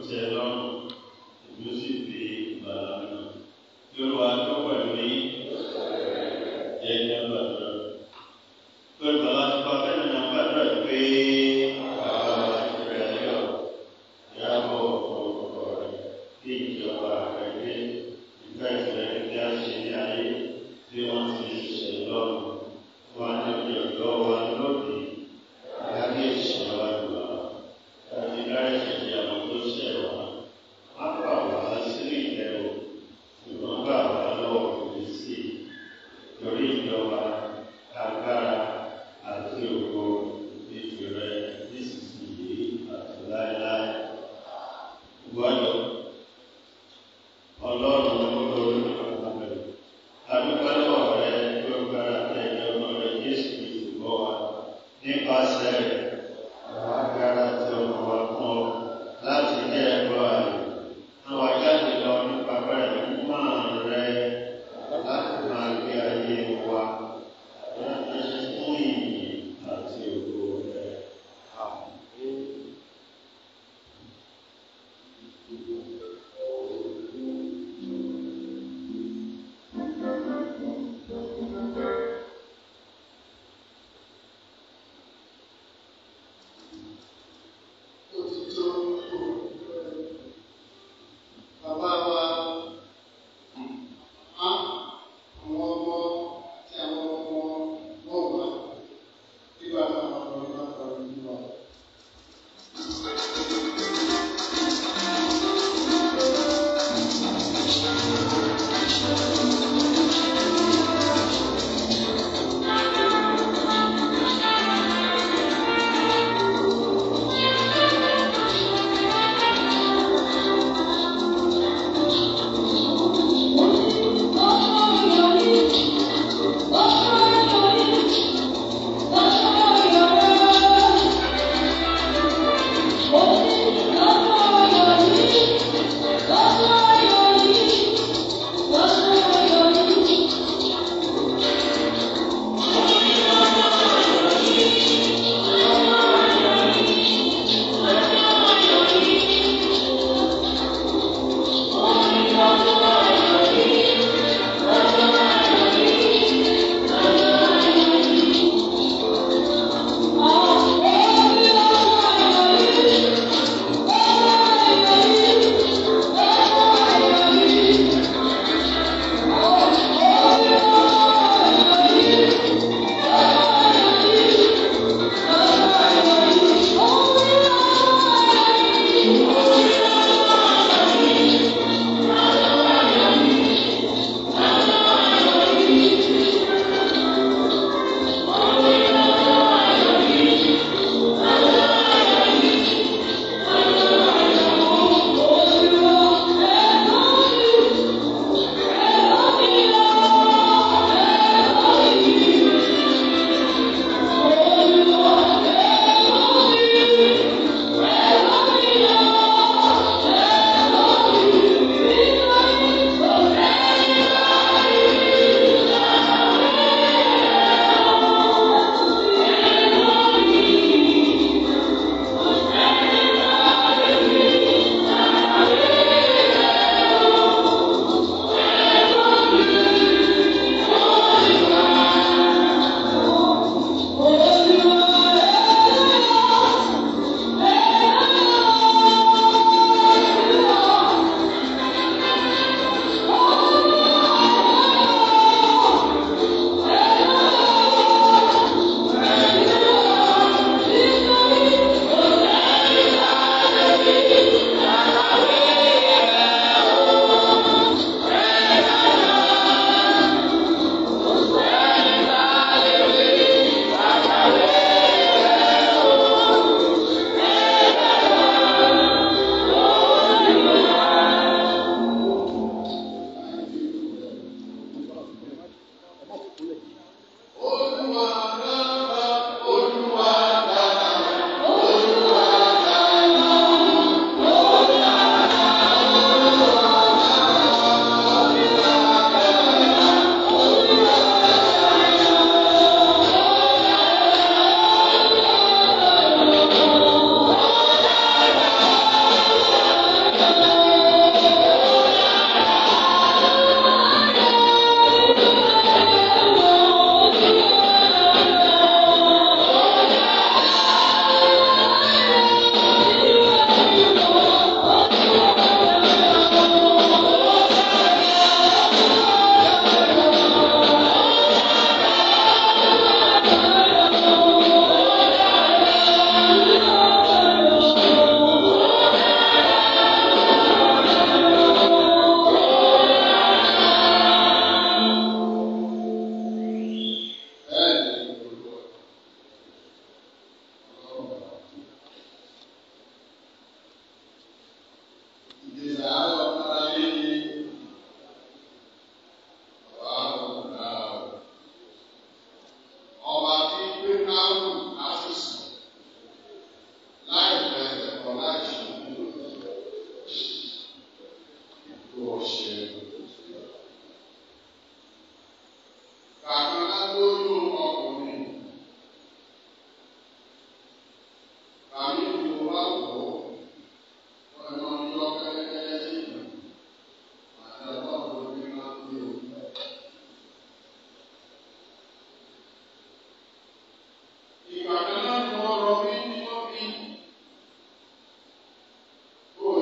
tẹ lọ́rùn ìlú sì fi ìgbàlá náà yorùbá tó pẹ̀lú yín ẹ̀yìn àgbàdo pẹ̀lú bàbá tó bá fẹ́ nínú àgbàdo ẹ̀ pé bàbá rẹ̀ yọ ìyàbọ̀ ọ̀pọ̀ rẹ̀ kí ìjọba rẹ̀ gbé ìgbà ìfẹ́ kí a ṣe ní ayé tí wọ́n ti ṣe lọ́rùn wọn ní ọjọ́ wa lóde lábẹ́ ìṣẹ̀lẹ̀ wa lọ láti láì ṣẹ̀ṣẹ̀ àwọn tó ṣẹ̀ wá má bà wá sílẹ̀ ìlẹ̀ o ṣùgbọ́n bà wá lọ́wọ́ òbí sí i torí ìjọba agbára àti ògo ìfìrẹ nísinsìnyí àti láéláé. Gbọ́dọ̀ ọlọ́run olórí ọ̀gá rẹ̀ adúgbò lọ́wọ́ rẹ̀ tó gbára tẹ̀lé ọmọ rẹ̀ Jésù Kristu bọ́ wa nípasẹ̀ rẹ̀ àwọn agbára tí ọmọ wa fún ọ láti ní ẹ̀kọ́ àyè. Àwọn ajáde lọ nípa bẹ́ẹ̀ ní máa rẹ̀ láti máa gbé ayé wa láti fún ìyìn àti ògo rẹ̀. Bàbá wa, á, àwọn ọmọ àti àwọn ọmọ wọn wà nígbà táwọn ọmọ ìgbà kan ní wa.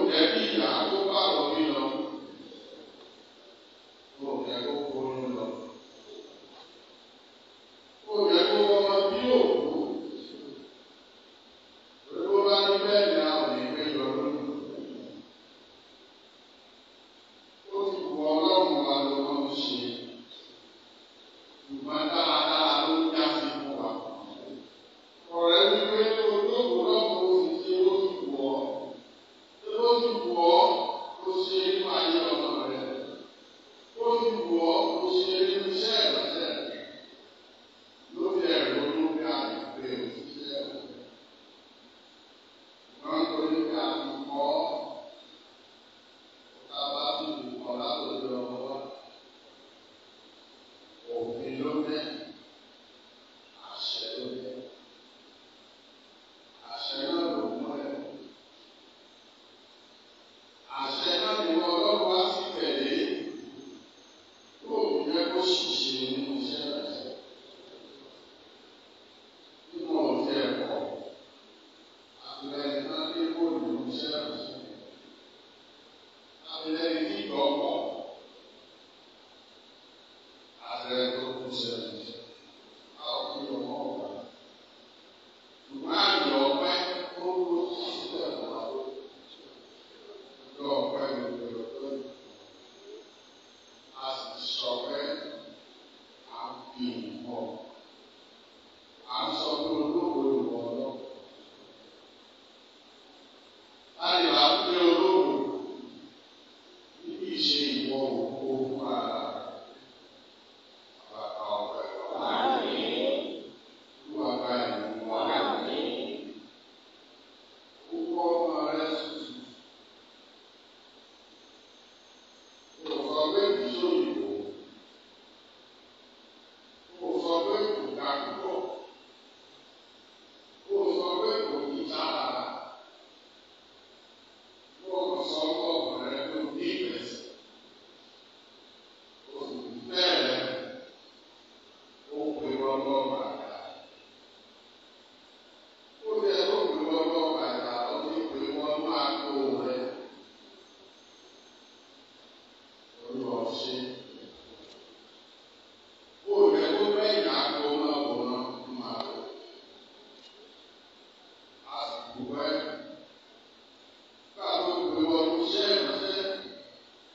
jẹ́ kí ìyá tó bá wọ̀ mí lọ. Ó jẹ́ kó kóró lọ. Ó jẹ́ kó ọmọ bí òkú. Olówó bá ní bẹ́ẹ̀ ni a ò ní gbé yọ lónìí. Ó ti wù ọlọ́run wa ló máa ń ṣe. Ṣùgbọ́n dáadáa ló ń já sí fún wa. Ọ̀rẹ́ mi pé olóògùn náà kò sì ṣe ó ti wù ọ́. Ṣé ó ti wù ọ́ ló ṣe nínú ayé ọmọ rẹ̀? Ó ti wù ọ́ ló ṣe nínú iṣẹ́ ìrọ̀lẹ́ lórí ẹ̀rọ lórí àgbègbè òṣìṣẹ́ rẹ̀. Wọ́n ń torí pé a ti kọ́ ká bá ti wù ọ́ látòjú ọmọ wa. Òfin ló dé, àṣẹ ló dé. Àṣẹ náà ló mú ẹ. Àṣẹ náà ni wọ́n lọ́wọ́ wá sí tẹ̀lé. Yóò jẹ́ kó ṣìṣe nínú iṣẹ́ rẹ̀. Nínú ọ̀tí ẹ̀kọ́, àtìlẹ́yìn náà dé kó nínú iṣẹ́ rẹ̀. Àtìlẹ́yìn tí ìgbọ́ pọ̀. Àtìlẹ́yìn tó kú iṣẹ́ rẹ̀. A ò kí ọmọ ọ̀gá. Ṣùgbọ́n àyè ọ̀pẹ́ ó ló sílẹ̀ fún wa. Ọjọ́ ọ̀pẹ́ ni ìgbèrò tó yẹ. A sì sọ pé à ń fi ìmọ̀. À ń sọ pé olóko ìwọ lọ. Láyé wá pé olóko níbi ìṣe ìwọ òkú fún ara rẹ̀. Bàbá ọ̀pẹ lọ. Olúwa bá ìlú wa. Gbogbo ọmọ rẹ̀ tutù. Kò sọ pé kì í sóyìnbó. Kò sọ pé kò ga púpọ̀. Kò sọ pé kò ní sára. Kò sọ pé ọmọ rẹ̀ ló ní ìrẹsì. Kò sì bẹ́ẹ̀ ó pe wọn lọ́ọ́ bàtà. Ó yẹ kó pe wọn lọ́ọ́ bàtà ó ti pe wọn máa kó rẹ̀. Olúwa ṣe. Ó yẹ kó bẹ́ẹ̀ yà kó máa wò náà máa lò. A sì kú bẹ́ẹ̀. Káàbọ̀ pé wọn kú iṣẹ́ ìránṣẹ́.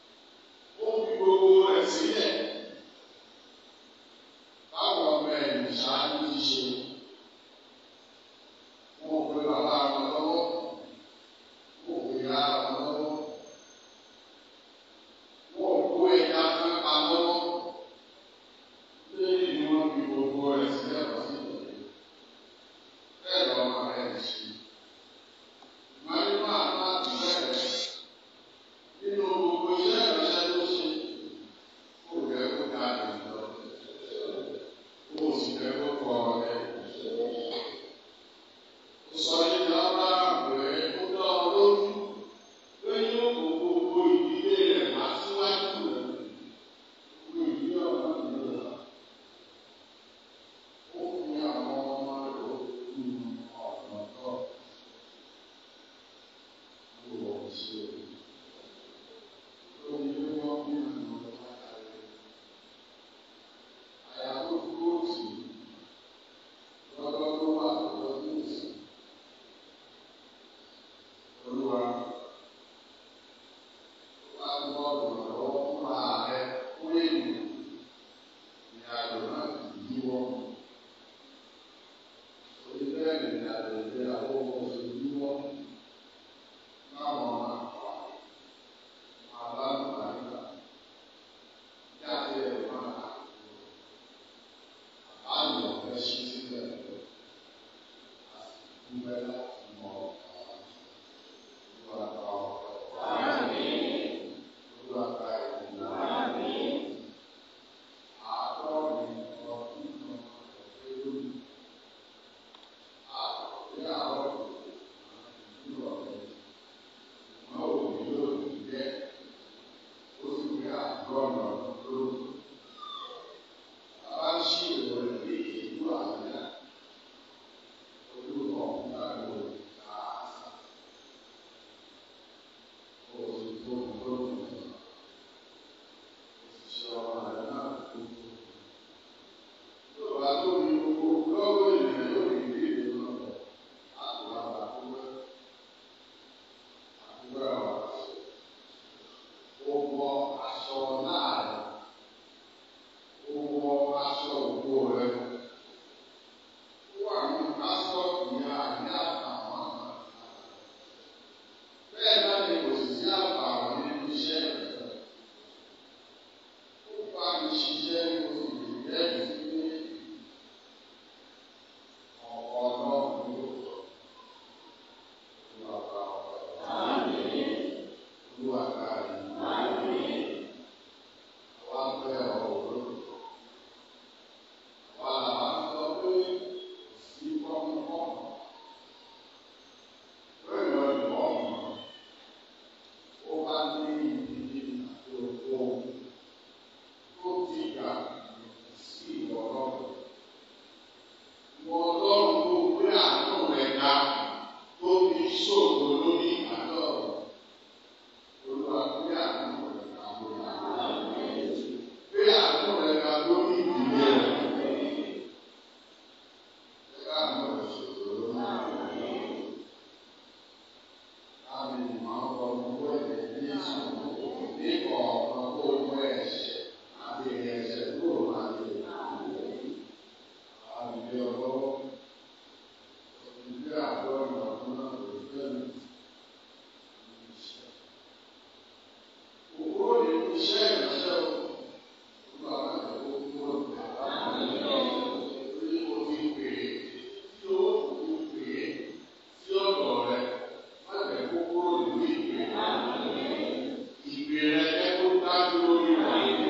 Ìgbé rẹ̀ jẹ́ kó dájú lórí rẹ̀.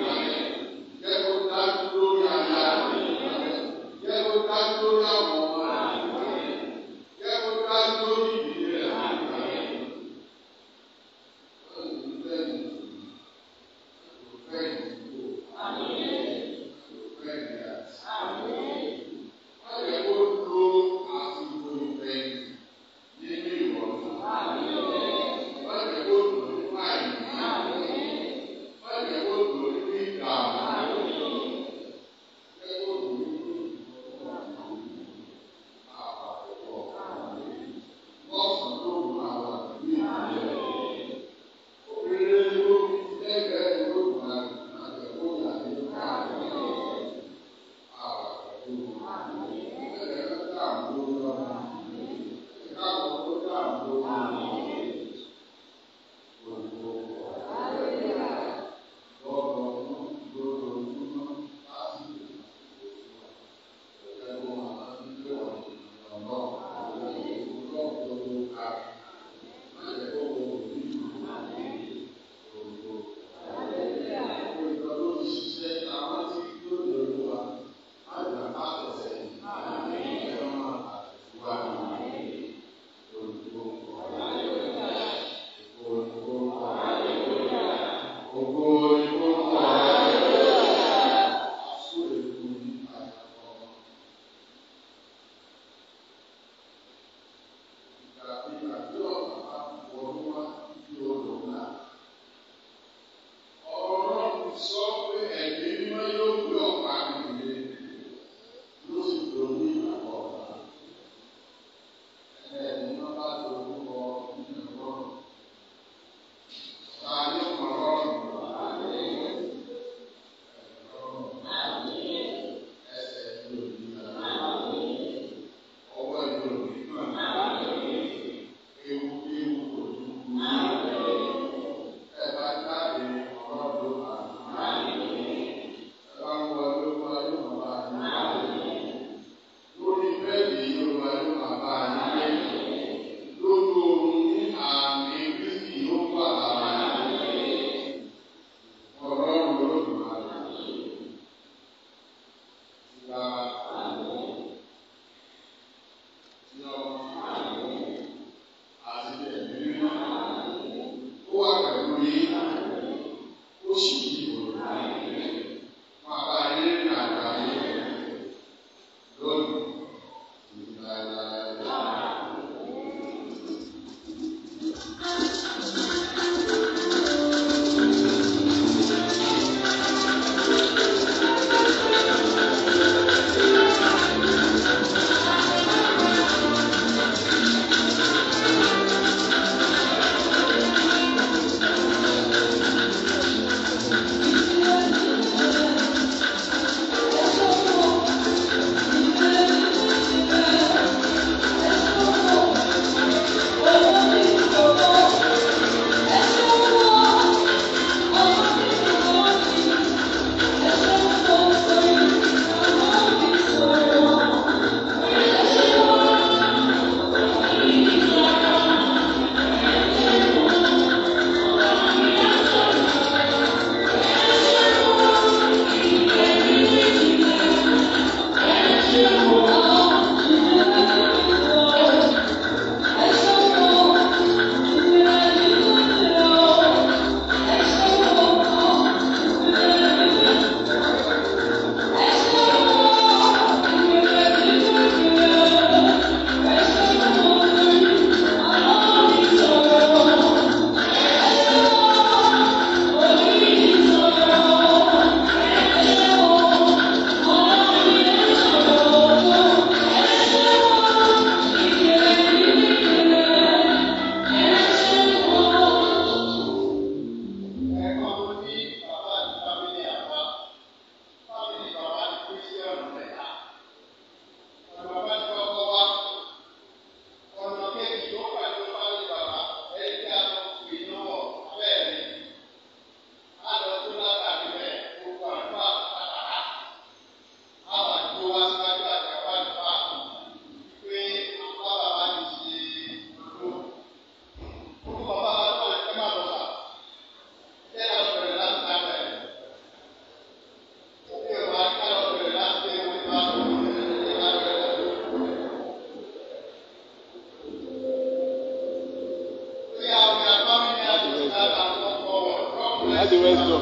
láti west zone.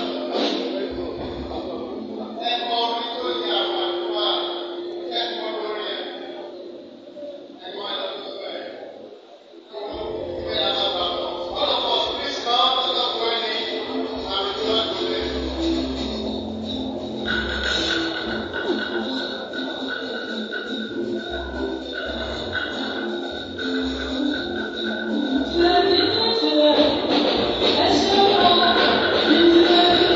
ẹ̀kọ́ orí tó yẹ àwọn àdúrà ẹ̀kọ́ lórí ẹ̀ ẹ̀kọ́ ẹ̀lọ́dún ẹ̀. All of us, please come to the wedding and return to them. Thank you.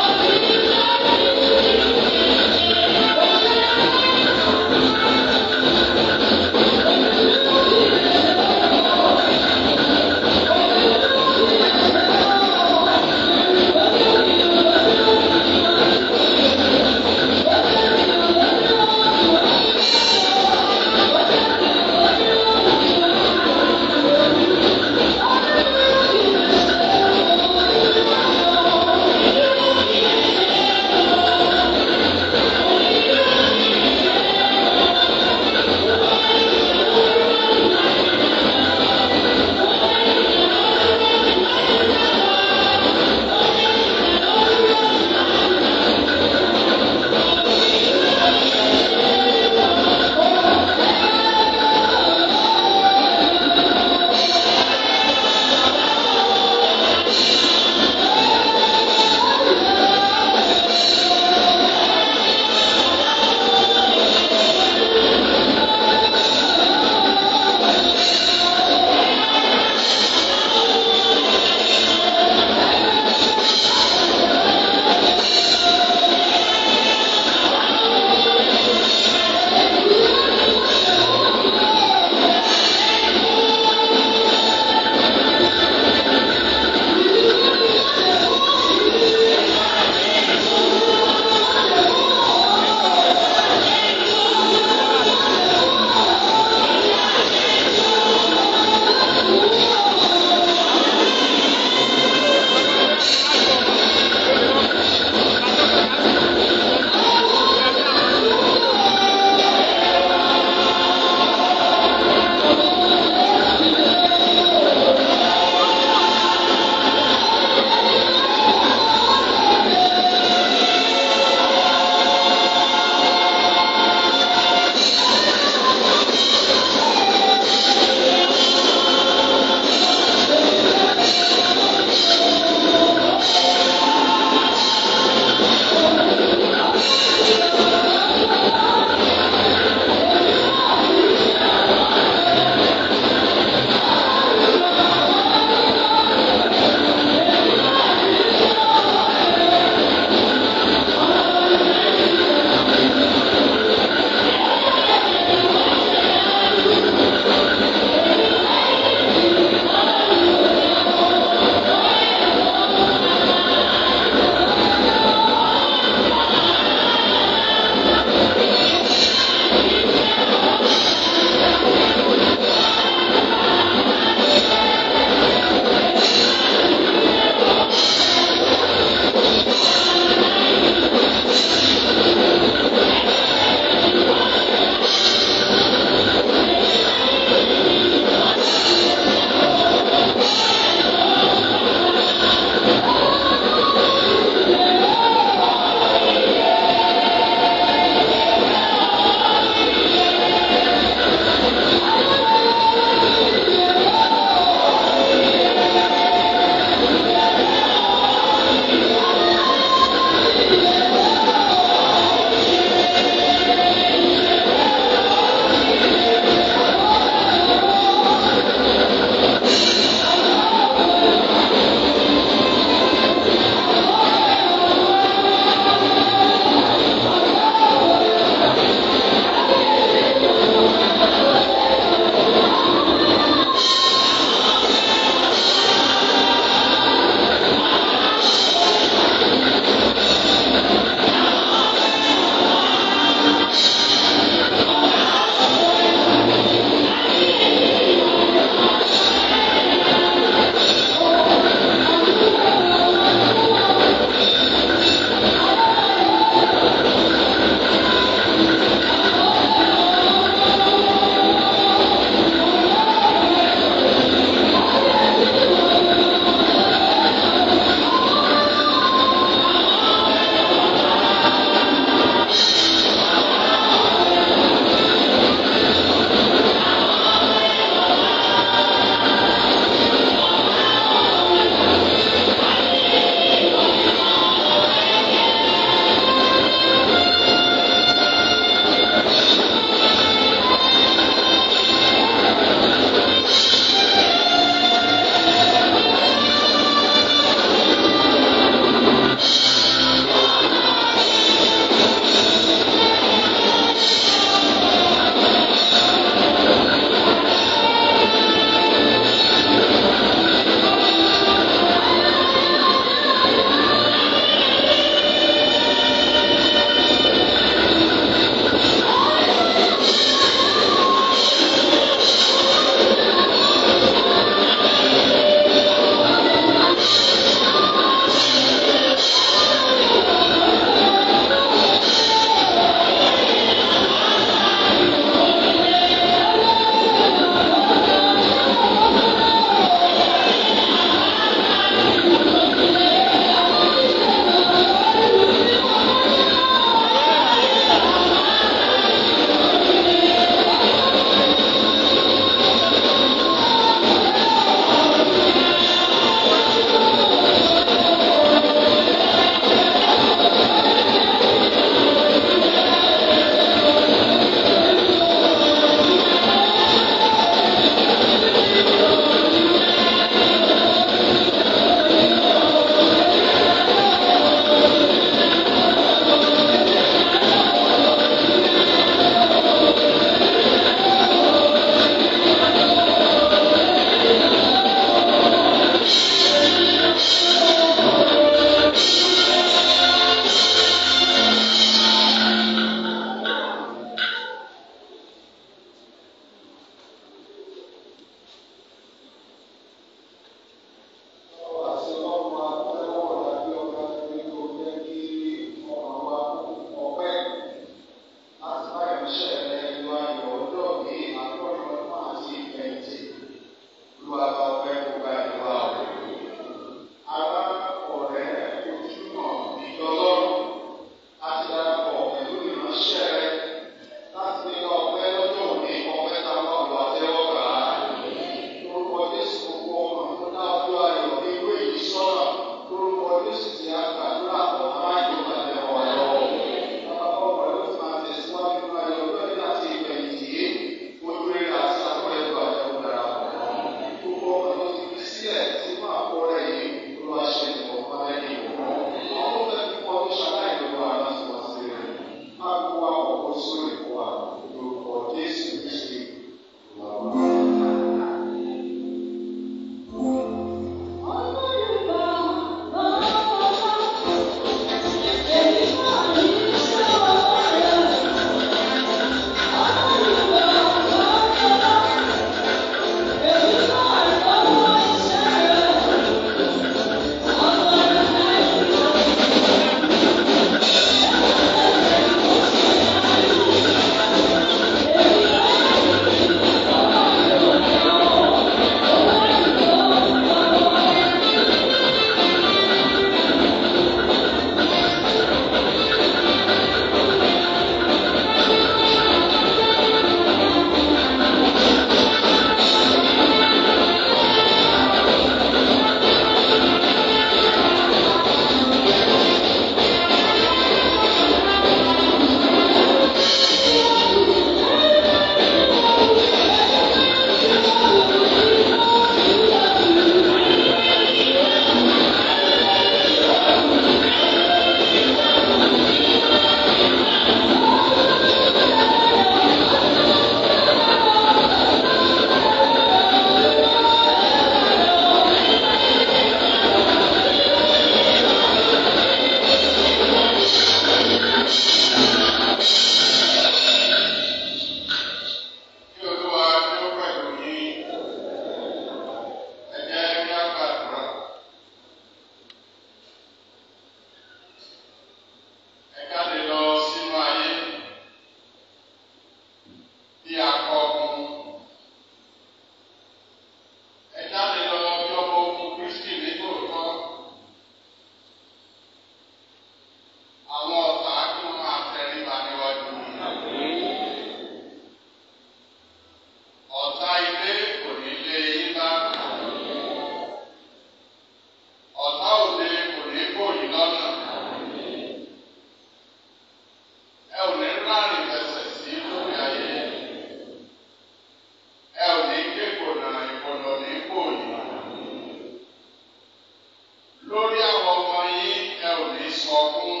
lórí àwọn ọmọ yín ẹ ò ní sọkún.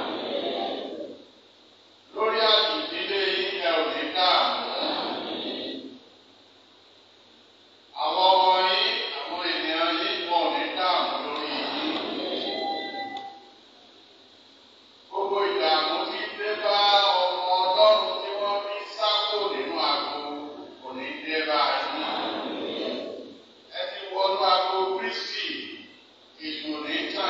lórí àdìdílé yín ẹ ò ní dààmú. àwọn ọmọ yín àwọn ènìyàn yín wọn ò ní dààmú lórí yín. gbogbo ìdààmú tí dé bá ọmọ ọlọ́run tí wọ́n fi sákò nínú àgbo kò ní dé bá yín. ẹ ti wọnú àgbo kristi èyí ò ní tà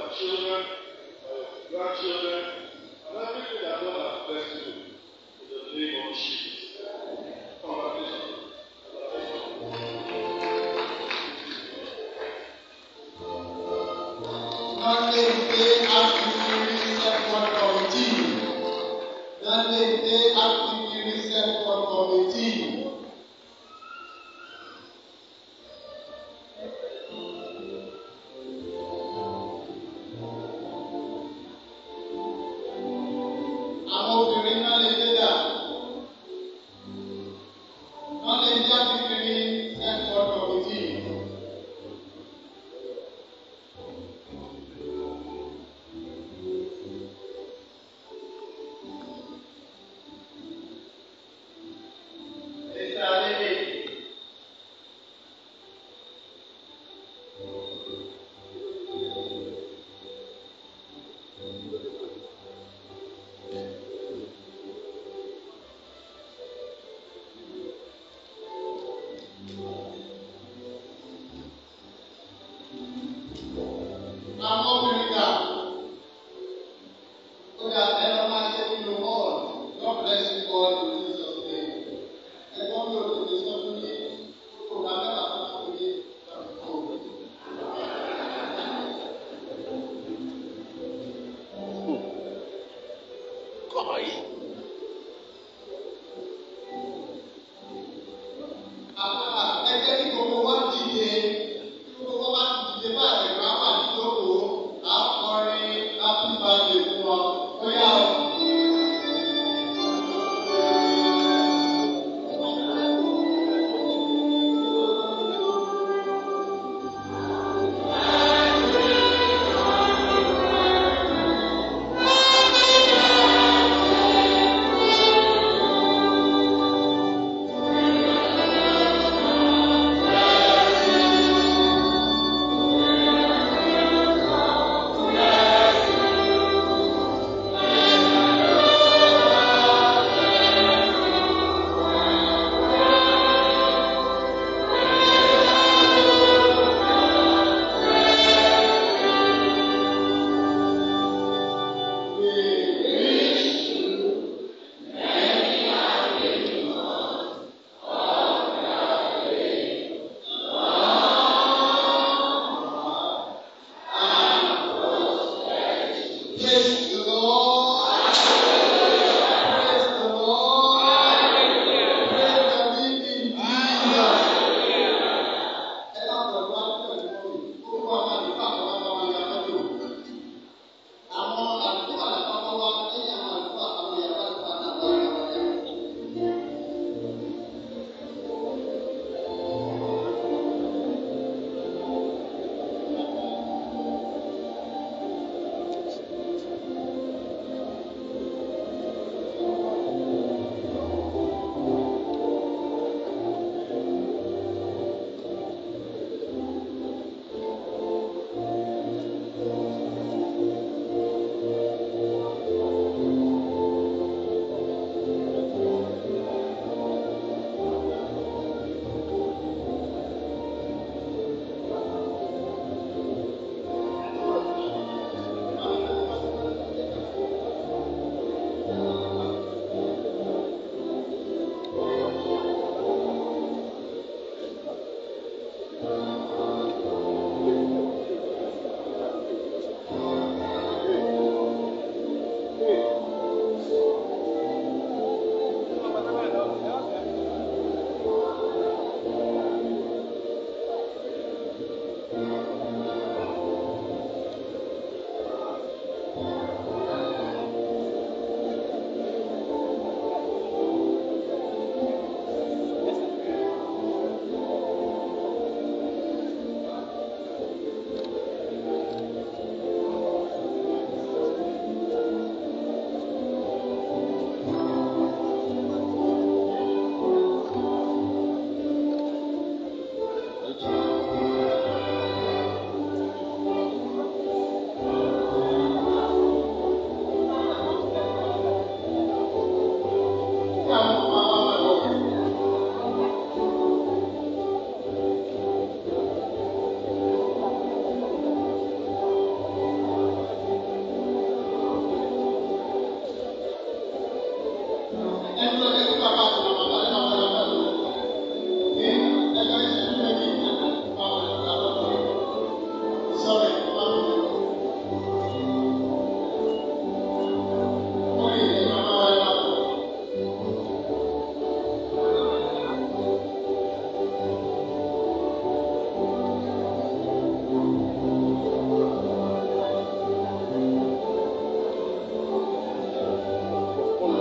children, for your grandchildren, and everything that God has blessed you. In the name of Jesus. Congratulations. Nọ́ọ̀lẹ́ ìgbé àfihàn sẹ́kọ̀ọ́ kọ̀mìtì. Nọ́ọ̀lẹ́ ìgbé àfihàn sẹ́kọ̀ọ́ kọ̀mìtì. Àwọn obìnrin náà lè dé dà. Nọ́ọ̀lẹ́ ìgbé àfihàn sẹ́kọ̀ọ́ kọ̀mìtì.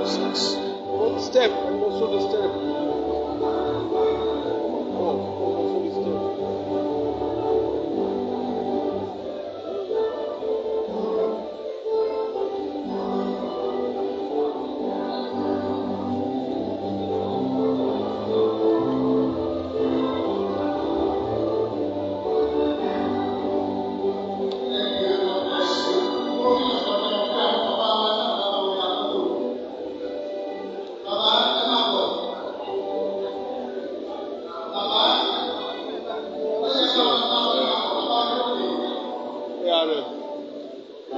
Step, and also the step. Oh, also the step. ARF.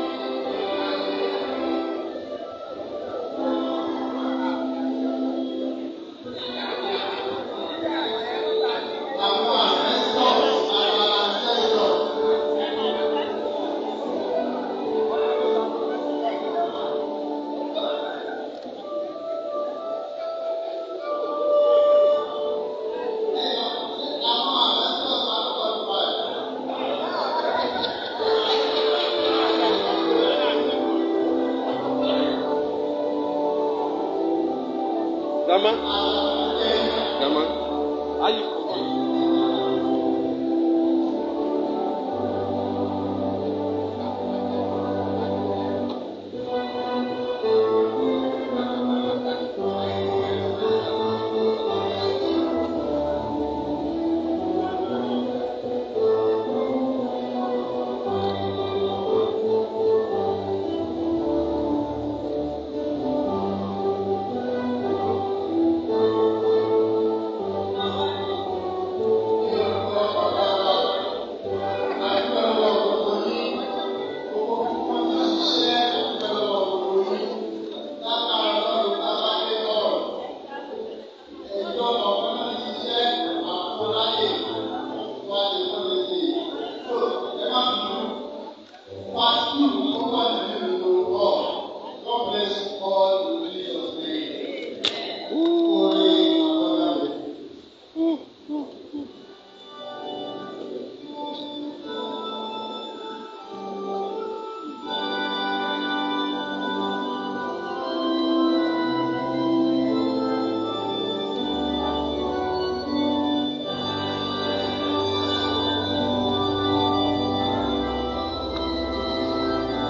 Dama? Dama? How you forget? God bless you all in Jesus' name. Amen.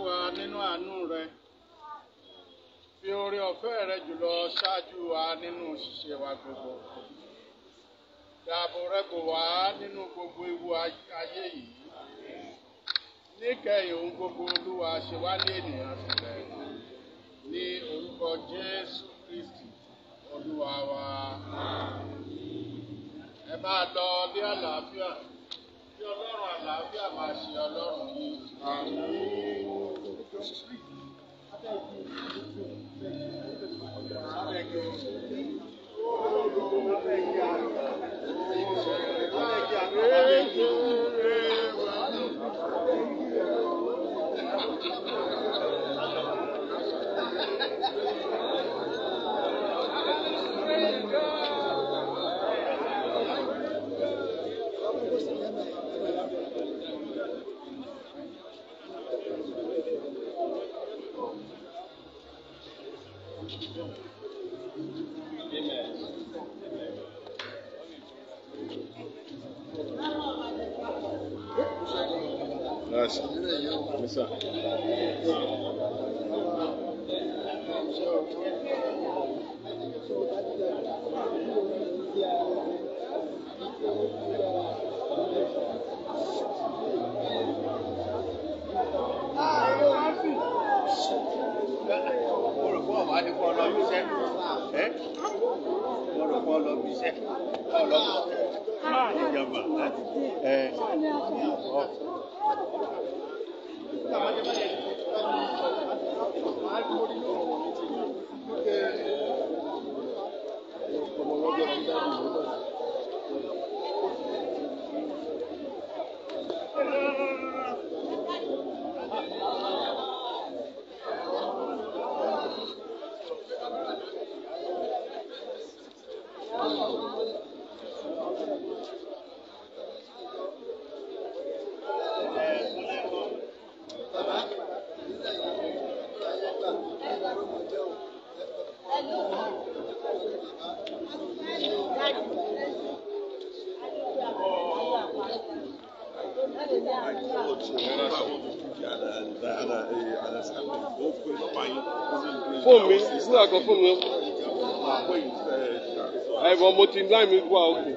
wa nínú àánú rẹ fi oore ọ̀fẹ́ rẹ jùlọ ṣáájú wa nínú ṣíṣe wa gbogbo dáàbò rẹ bò wá nínú gbogbo ewu ay- ayé yìí níkẹyìn ohun gbogbo olúwa ṣe wá ní ènìyàn sílẹ̀ ní orúkọ jésù kristi olúwa wa ẹ máa lọ ní àlàáfíà kí ọlọ́run àlàáfíà máa ṣe ọlọ́run yìí. Yes. Yes, sir. mo rò pé ọ̀wá ní kọ́ lọ bí iṣẹ́ ẹ́ mo rò pé ọ lọ bí iṣẹ́ ọ lọ ìjọba ẹ ọ. Fóònù mi, nígbà kan fóònù mi. Ẹ̀bọ̀n mo ti láì mi wá òkè.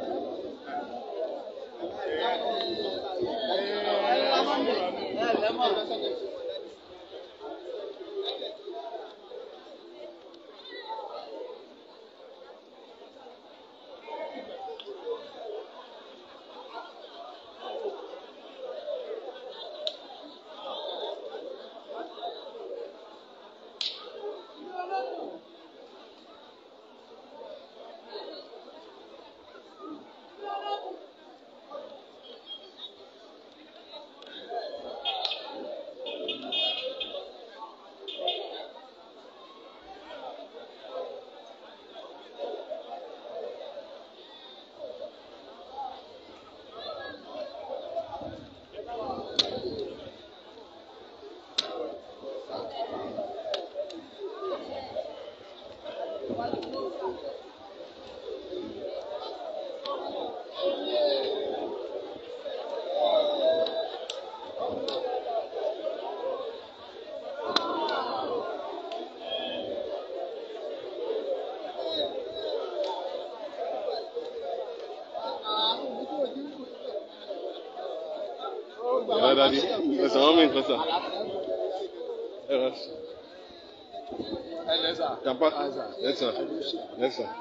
Yàrá dadi, ẹ̀sán wọn mi nǹkan sà. Ẹ rà sí. ẹ lẹ́sà. Yàpá. Yes sir. Yes sir.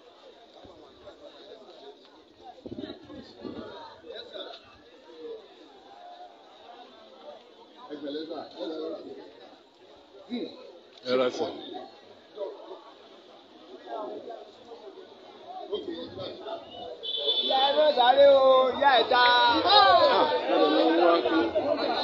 Ẹ rà sí. ìyá ẹ lọ sáré o ìyá ẹ ta. Ah, ẹ lè lọ wá kí.